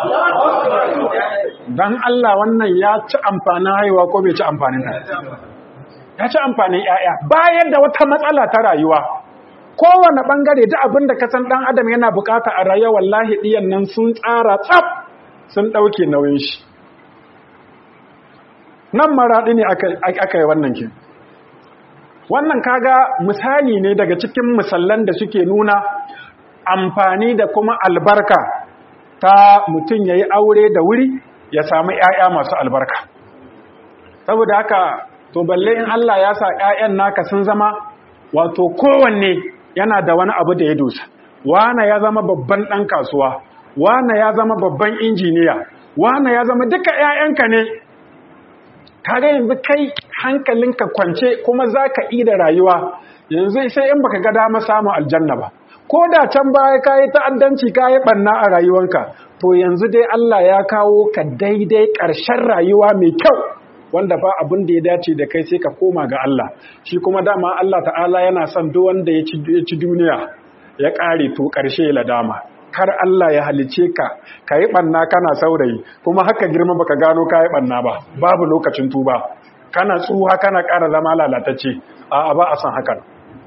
dan Allah wannan ya ci amfanin haihuwa ko bai ci amfanin ta ya ci amfanin ƴaƴa bayan da wata matsala ta rayuwa kowane bangare da abin da kasan dan adam yana bukata a rayuwa wallahi diyan nan sun tsara tsaf sun dauke nauyin shi nan maradi ne aka yi wannan kin wannan kaga misali ne daga cikin misallan da suke nuna amfani da kuma albarka ta mutum ya yi aure da wuri ya samu ‘ya'ya masu albarka saboda haka to balle in Allah ya sa ‘ya'yan naka sun zama wato kowanne yana da wani abu da ya dosa wane ya zama babban ɗan kasuwa wane ya zama babban injiniya wane ya zama duka ‘ya'yanka ne kaga yanzu kai hankalinka kwance kuma za ka da rayuwa yanzu sai in baka ga dama samun aljanna ba ko da can baya ka yi ta'addanci ka yi ɓanna a rayuwanka to yanzu dai Allah ya kawo ka daidai ƙarshen rayuwa mai kyau wanda ba abin da ya dace da kai sai ka koma ga Allah shi kuma dama Allah ta'ala yana son duk wanda ya ci duniya ya ƙare to ƙarshe ya ladama kar Allah ya halice ka ka yi ɓanna kana saurayi kuma haka girma baka gano ka yi ɓanna ba babu lokacin tuba kana tsuha kana ƙara zama lalatacce a ba a san hakan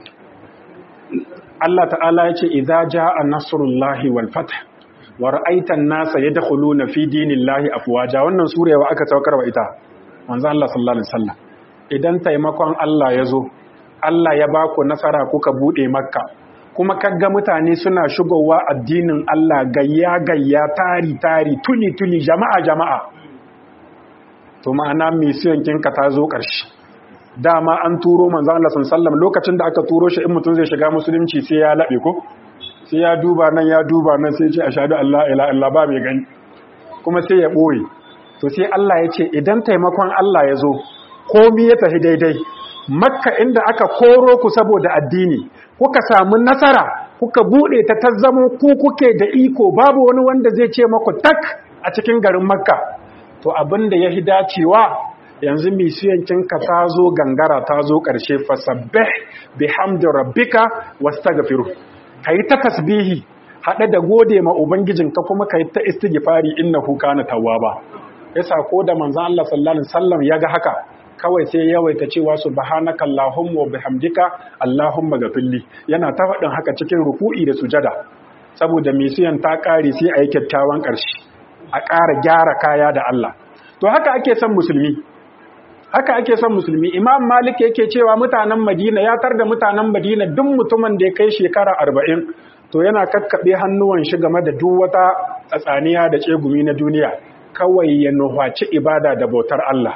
Allah ta'ala ya ce idza jaa nasrullahi wal fath wa ra'aita an-nasa yadkhuluna fi dinillahi afwaja wannan surewa aka saukar wa ita manzo Allah sallallahu alaihi wasallam idan taimakon Allah ya zo Allah ya baku nasara kuka bude makka kuma kaga mutane suna shigowa addinin Allah gayya gayya tari tari tuli tuli jama'a jama'a to ma'ana misiyan kinka ta zo ƙarshe dama an turo manzon Allah sallallahu lokacin da aka turo shi in mutum zai shiga musulunci sai ya labe ko sai ya duba nan ya duba nan sai ce ashhadu an la ilaha illa ba mai gani kuma sai ya boye to sai Allah ya ce idan taimakon Allah ya zo komi ya tafi daidai makka inda aka koro ku saboda addini kuka samu nasara kuka bude ta tazzamo ku kuke da iko babu wani wanda zai ce maku tak a cikin garin makka to abin da ya hi dacewa yanzu misiyancinka ta zo gangara ta zo ƙarshe fasabbih bihamdi rabbika wastaghfiru kai ta tasbihi haɗe da gode ma ubangijinka kuma kai ta istighfari innahu kana tawwaba yasa ko da manzon Allah sallallahu alaihi wasallam ya ga haka kawai sai yawaita cewa subhanaka allahumma wa bihamdika allahumma ghafirli yana ta faɗin haka cikin ruku'i da sujada saboda misiyan ta ƙare sai a yi kyakkyawan ƙarshe a ƙara gyara kaya da Allah to haka ake son musulmi haka ake son musulmi imam malik yake cewa mutanen madina ya tar da mutanen madina duk mutumin da ya kai shekara arba'in to yana kakkaɓe hannuwan shi game da duk wata tsatsaniya da tsegumi na duniya kawai ya nuhaci ibada da bautar Allah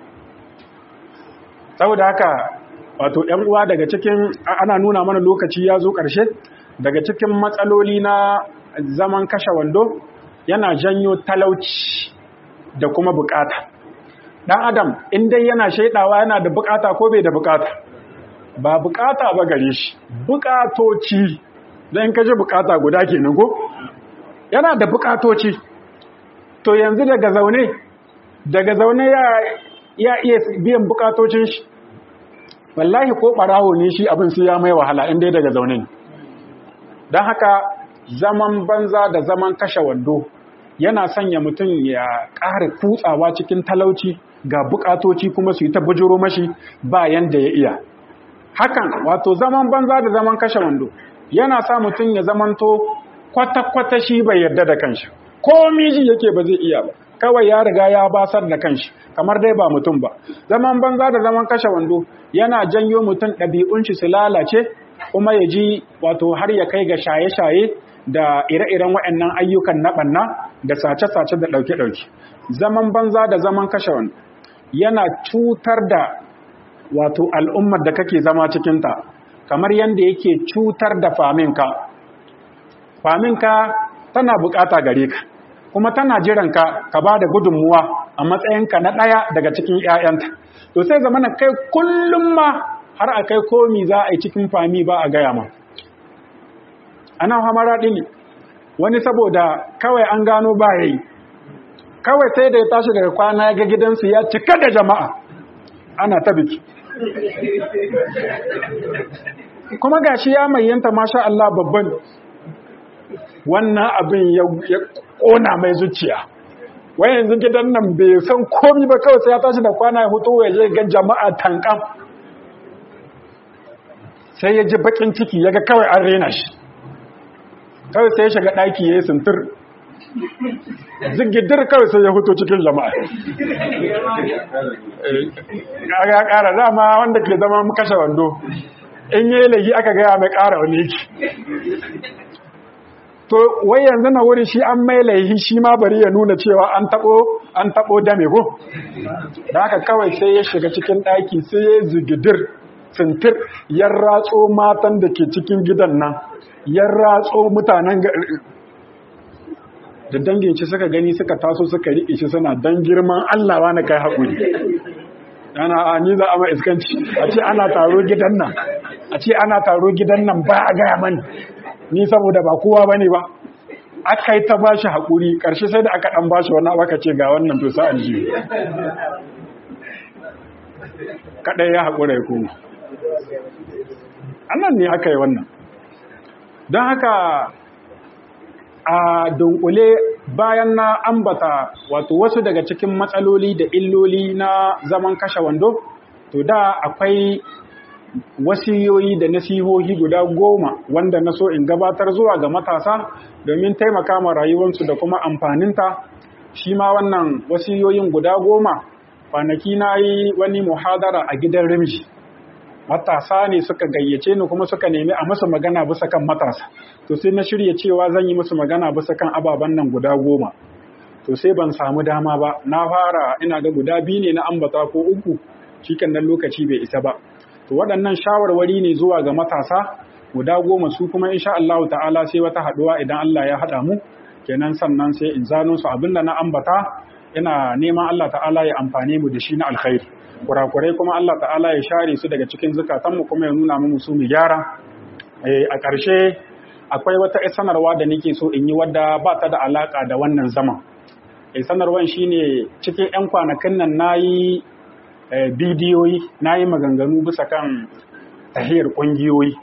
saboda haka wato ‘yan uwa daga cikin ana nuna mana lokaci ya zo ƙarshe daga cikin matsaloli na zaman kashe wando yana janyo talauci da kuma bukata dan adam in dai yana shaidawa yana da bukata ko bai da bukata ba bukata ba gare shi bukatoci dan kaje bukata guda kenan ko yana da bukatoci to yanzu daga zaune daga zaune ya ya iya biyan bukatocin shi wallahi ko barawo ne shi abin sai ya mai wahala in dai daga zaune ne dan haka zaman banza da zaman kashe wando yana sanya mutum ya ƙara kutsawa cikin talauci ga bukatoci kuma su yi ta bujuro mashi ba yanda ya iya hakan wato zaman banza da zaman kashe wando yana sa mutum ya zamanto kwata-kwata shi bai yarda da kanshi ko miji yake ba zai iya ba kawai ya riga ya basar da kanshi kamar dai ba mutum ba zaman banza da zaman kashe wando yana janyo mutum ɗabi'un shi su lalace kuma ya ji wato har ya kai ga shaye-shaye da ire-iren waɗannan ayyukan na ɓanna da sace-sace da ɗauke-ɗauke zaman banza da zaman kashe wando yana cutar da wato al'ummar da kake zama cikinta kamar yadda yake cutar da faminka faminka tana bukata gare ka kuma tana jiranka ka ba da gudunmuwa a matsayinka na ɗaya daga cikin ‘ya'yanta to sai zamana kai kullum ma har a kai komi za a yi cikin fami ba a gaya ma ana hamara ɗini wani saboda kawai an gano ba ya yi kawai sai da ya tashi daga kwana ya ga gidansu ya cika da jama'a ana ta biki kuma gashi ya mayyanta masha Allah babban wannan abin ya kona mai zuciya wai yanzu gidan nan bai san komi ba kawai sai ya tashi da kwana ya hutu ya je ga jama'a tankan sai ya ji bakin ciki ya ga kawai an rena shi kawai sai ya shiga ɗaki ya yi sintir zigidir kawai sai ya hutu cikin jama'a ya ƙara dama wanda ke zama kashe wando in yi lagi aka gaya mai ƙara wani yake to wai yanzu na wuri shi an mai laihi shi ma bari ya nuna cewa an taɓo an taɓo dame ko da haka kawai sai ya shiga cikin ɗaki sai ya zigidir sintir ya ratso matan da ke cikin gidan nan ya ratso mutanen da dangin shi suka gani suka taso suka riƙe shi suna dan girman Allah wa na kai haƙuri ana a ni za a ma iskanci a ce ana taro gidan nan a ce ana taro gidan nan ba a gaya mani ni saboda ba kowa ba ne ba aka yi ta bashi haƙuri ƙarshe sai da aka ɗan bashi wani aka ce ga wannan to sa'an jiyo kaɗai ya haƙura ya koma annan ne aka yi wannan don haka a dunkule bayan na ambata wato wasu daga cikin matsaloli da illoli na zaman kashe wando to da akwai wasiyoyi da nasihohi guda goma wanda na so in gabatar zuwa ga matasa domin taimaka ma rayuwarsu da kuma amfaninta shi ma wannan wasiyoyin guda goma kwanaki na yi wani muhadara a gidan rimji matasa ne suka gayyace ni kuma suka nemi a musu magana bisa kan matasa to sai na shirya cewa zan yi musu magana bisa kan ababen nan guda goma to sai ban samu dama ba na fara ina ga guda biyu ne na ambata ko uku cikin nan lokaci bai isa ba to waɗannan shawarwari ne zuwa ga matasa guda goma su kuma insha Allah ta'ala sai wata haduwa idan Allah ya hada mu kenan sannan sai in zano su abinda na ambata ina neman Allah ta'ala ya amfane mu da shi na alkhairi kurakurai kuma Allah ta'ala ya share su daga cikin zukatanmu kuma ya nuna mu su mu gyara a ƙarshe akwai wata sanarwa da nake so in yi wadda ba ta da alaka da wannan zaman sanarwan shine cikin 'yan kwanakin nan nayi bidiyoyi nayi maganganu bisa kan tahiyar ƙungiyoyi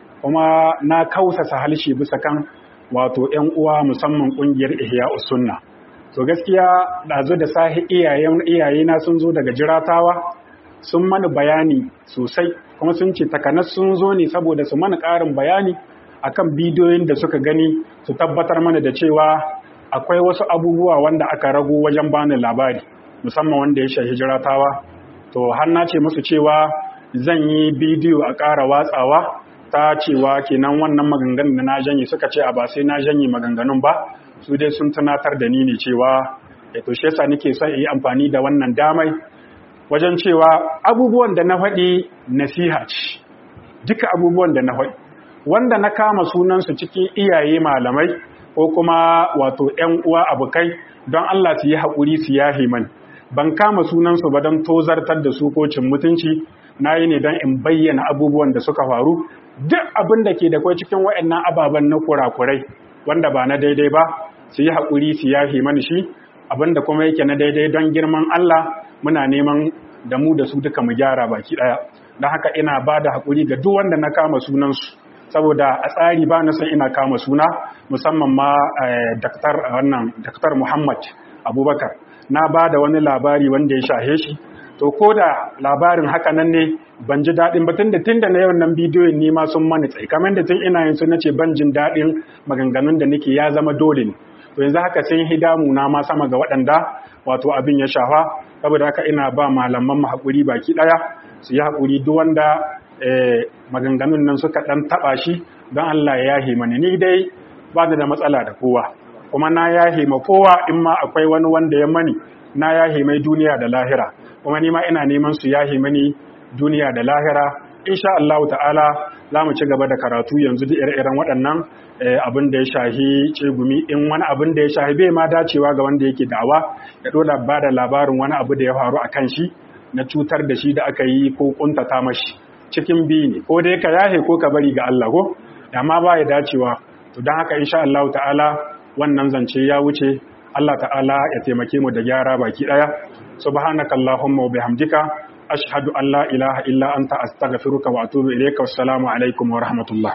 kuma na kausasa halshe bisa kan wato 'yan uwa musamman ƙungiyar ihya sunna to gaskiya ɗazu da sahi iyayena sun zo daga jiratawa sun mana bayani sosai kuma sun ce takanas sun zo ne saboda su mana ƙarin bayani akan bidiyoyin da suka gani su tabbatar mana da cewa akwai wasu abubuwa wanda aka rago wajen bani labari musamman wanda ya shahi jiratawa to har na ce musu cewa zan yi bidiyo a ƙara watsawa ta cewa kenan wannan maganganun da na janye suka ce a ba sai na janye maganganun ba su dai sun tunatar da ni ne cewa to shi yasa nake son yi amfani da wannan damai wajen cewa abubuwan da na faɗi nasiha ce duka abubuwan da na faɗi wanda na kama sunansu cikin iyaye malamai ko kuma wato ‘yan uwa abokai don Allah su yi haƙuri su yahi mani ban kama sunansu ba don tozartar da su ko cin mutunci na yi ne don in bayyana abubuwan da suka faru duk abin da ke da kwai cikin waɗannan ababen na kurakurai wanda ba na daidai ba su yi haƙuri su yahi mani shi abin da kuma yake na daidai don girman Allah muna neman da mu da su duka mu gyara baki ɗaya don haka ina ba da haƙuri ga duk wanda na kama sunansu saboda a tsari ba na san ina kama suna musamman ma daktar wannan daktar Muhammad Abubakar na ba da wani labari wanda ya shahe shi to ko da labarin haka nan ne ban ji daɗin ba tunda tunda na yau nan bidiyon ni ma sun mani tsaye kamar da tun ina yin su nace ban jin daɗin maganganun da nake ya zama dole ne to yanzu haka sun hidamu na ma sama ga waɗanda wato abin ya shafa saboda haka ina ba malaman mu haƙuri baki ɗaya su yi haƙuri duk wanda maganganun nan suka ɗan taɓa shi don Allah ya yahe mani ni dai ba da matsala da kowa kuma na yahe ma kowa in ma akwai wani wanda ya mani na yahe mai duniya da lahira kuma ni ma ina neman su yahe mani duniya da lahira insha Allah ta'ala za mu ci gaba da karatu yanzu da ire-iren waɗannan abin da ya shahi cegumi in wani abin da ya shahi bai ma dacewa ga wanda yake da'awa ya dole ba da labarin wani abu da ya faru a kan shi na cutar da shi da aka yi ko kuntata mashi cikin biyu ne ko dai ka yahe ko ka bari ga Allah ko amma ba ya dacewa to don haka insha Allah ta'ala wannan zance ya wuce Allah ta'ala ya taimake mu da gyara baki daya subhanaka allahumma wa bihamdika ashhadu an la ilaha illa anta astaghfiruka wa atubu ilayka wassalamu alaikum wa rahmatullah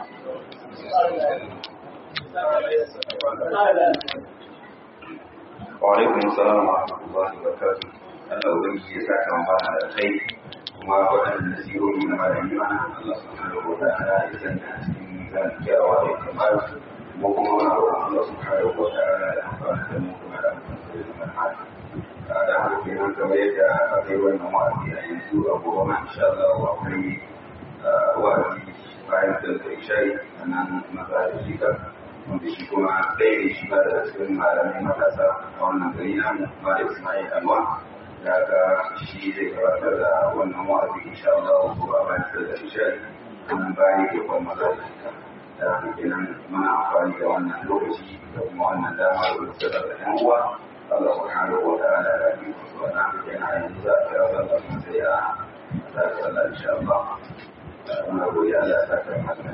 wa alaikum assalam wa rahmatullahi wa barakatuh Allah ubangiji ya saka mu bana da kai kuma waɗannan nasihohi na malami mana Allah subhanahu wa ta'ala ya sanya a cikin mizan kyawawa da kamar mu kuma muna roƙon Allah subhanahu wa ta'ala ya amfana da mu kuma da amfana da zaman hali da haka kenan kamar yadda aka yi wannan wa'azi a yanzu a gobe ma insha Allah akwai wa'azi bayan da isha'i a nan maza da shi wanda shi kuma ɗaya ne shi ba da cikin malamai matasa a wannan gari namu ma da Ismail Alwa da ga shi zai gabatar da wannan wa'azi insha Allah ko a bayan da isha'i wannan bayan ke kuma maza da shi da haka kenan muna amfani da wannan lokaci da kuma wannan dama da kusa da ɗan uwa Allah subhanahu wa ta'ala ya bi su wannan haka kenan yanzu za a kira sallah sai a za a sallah insha Allah. Muna godiya Allah ya saka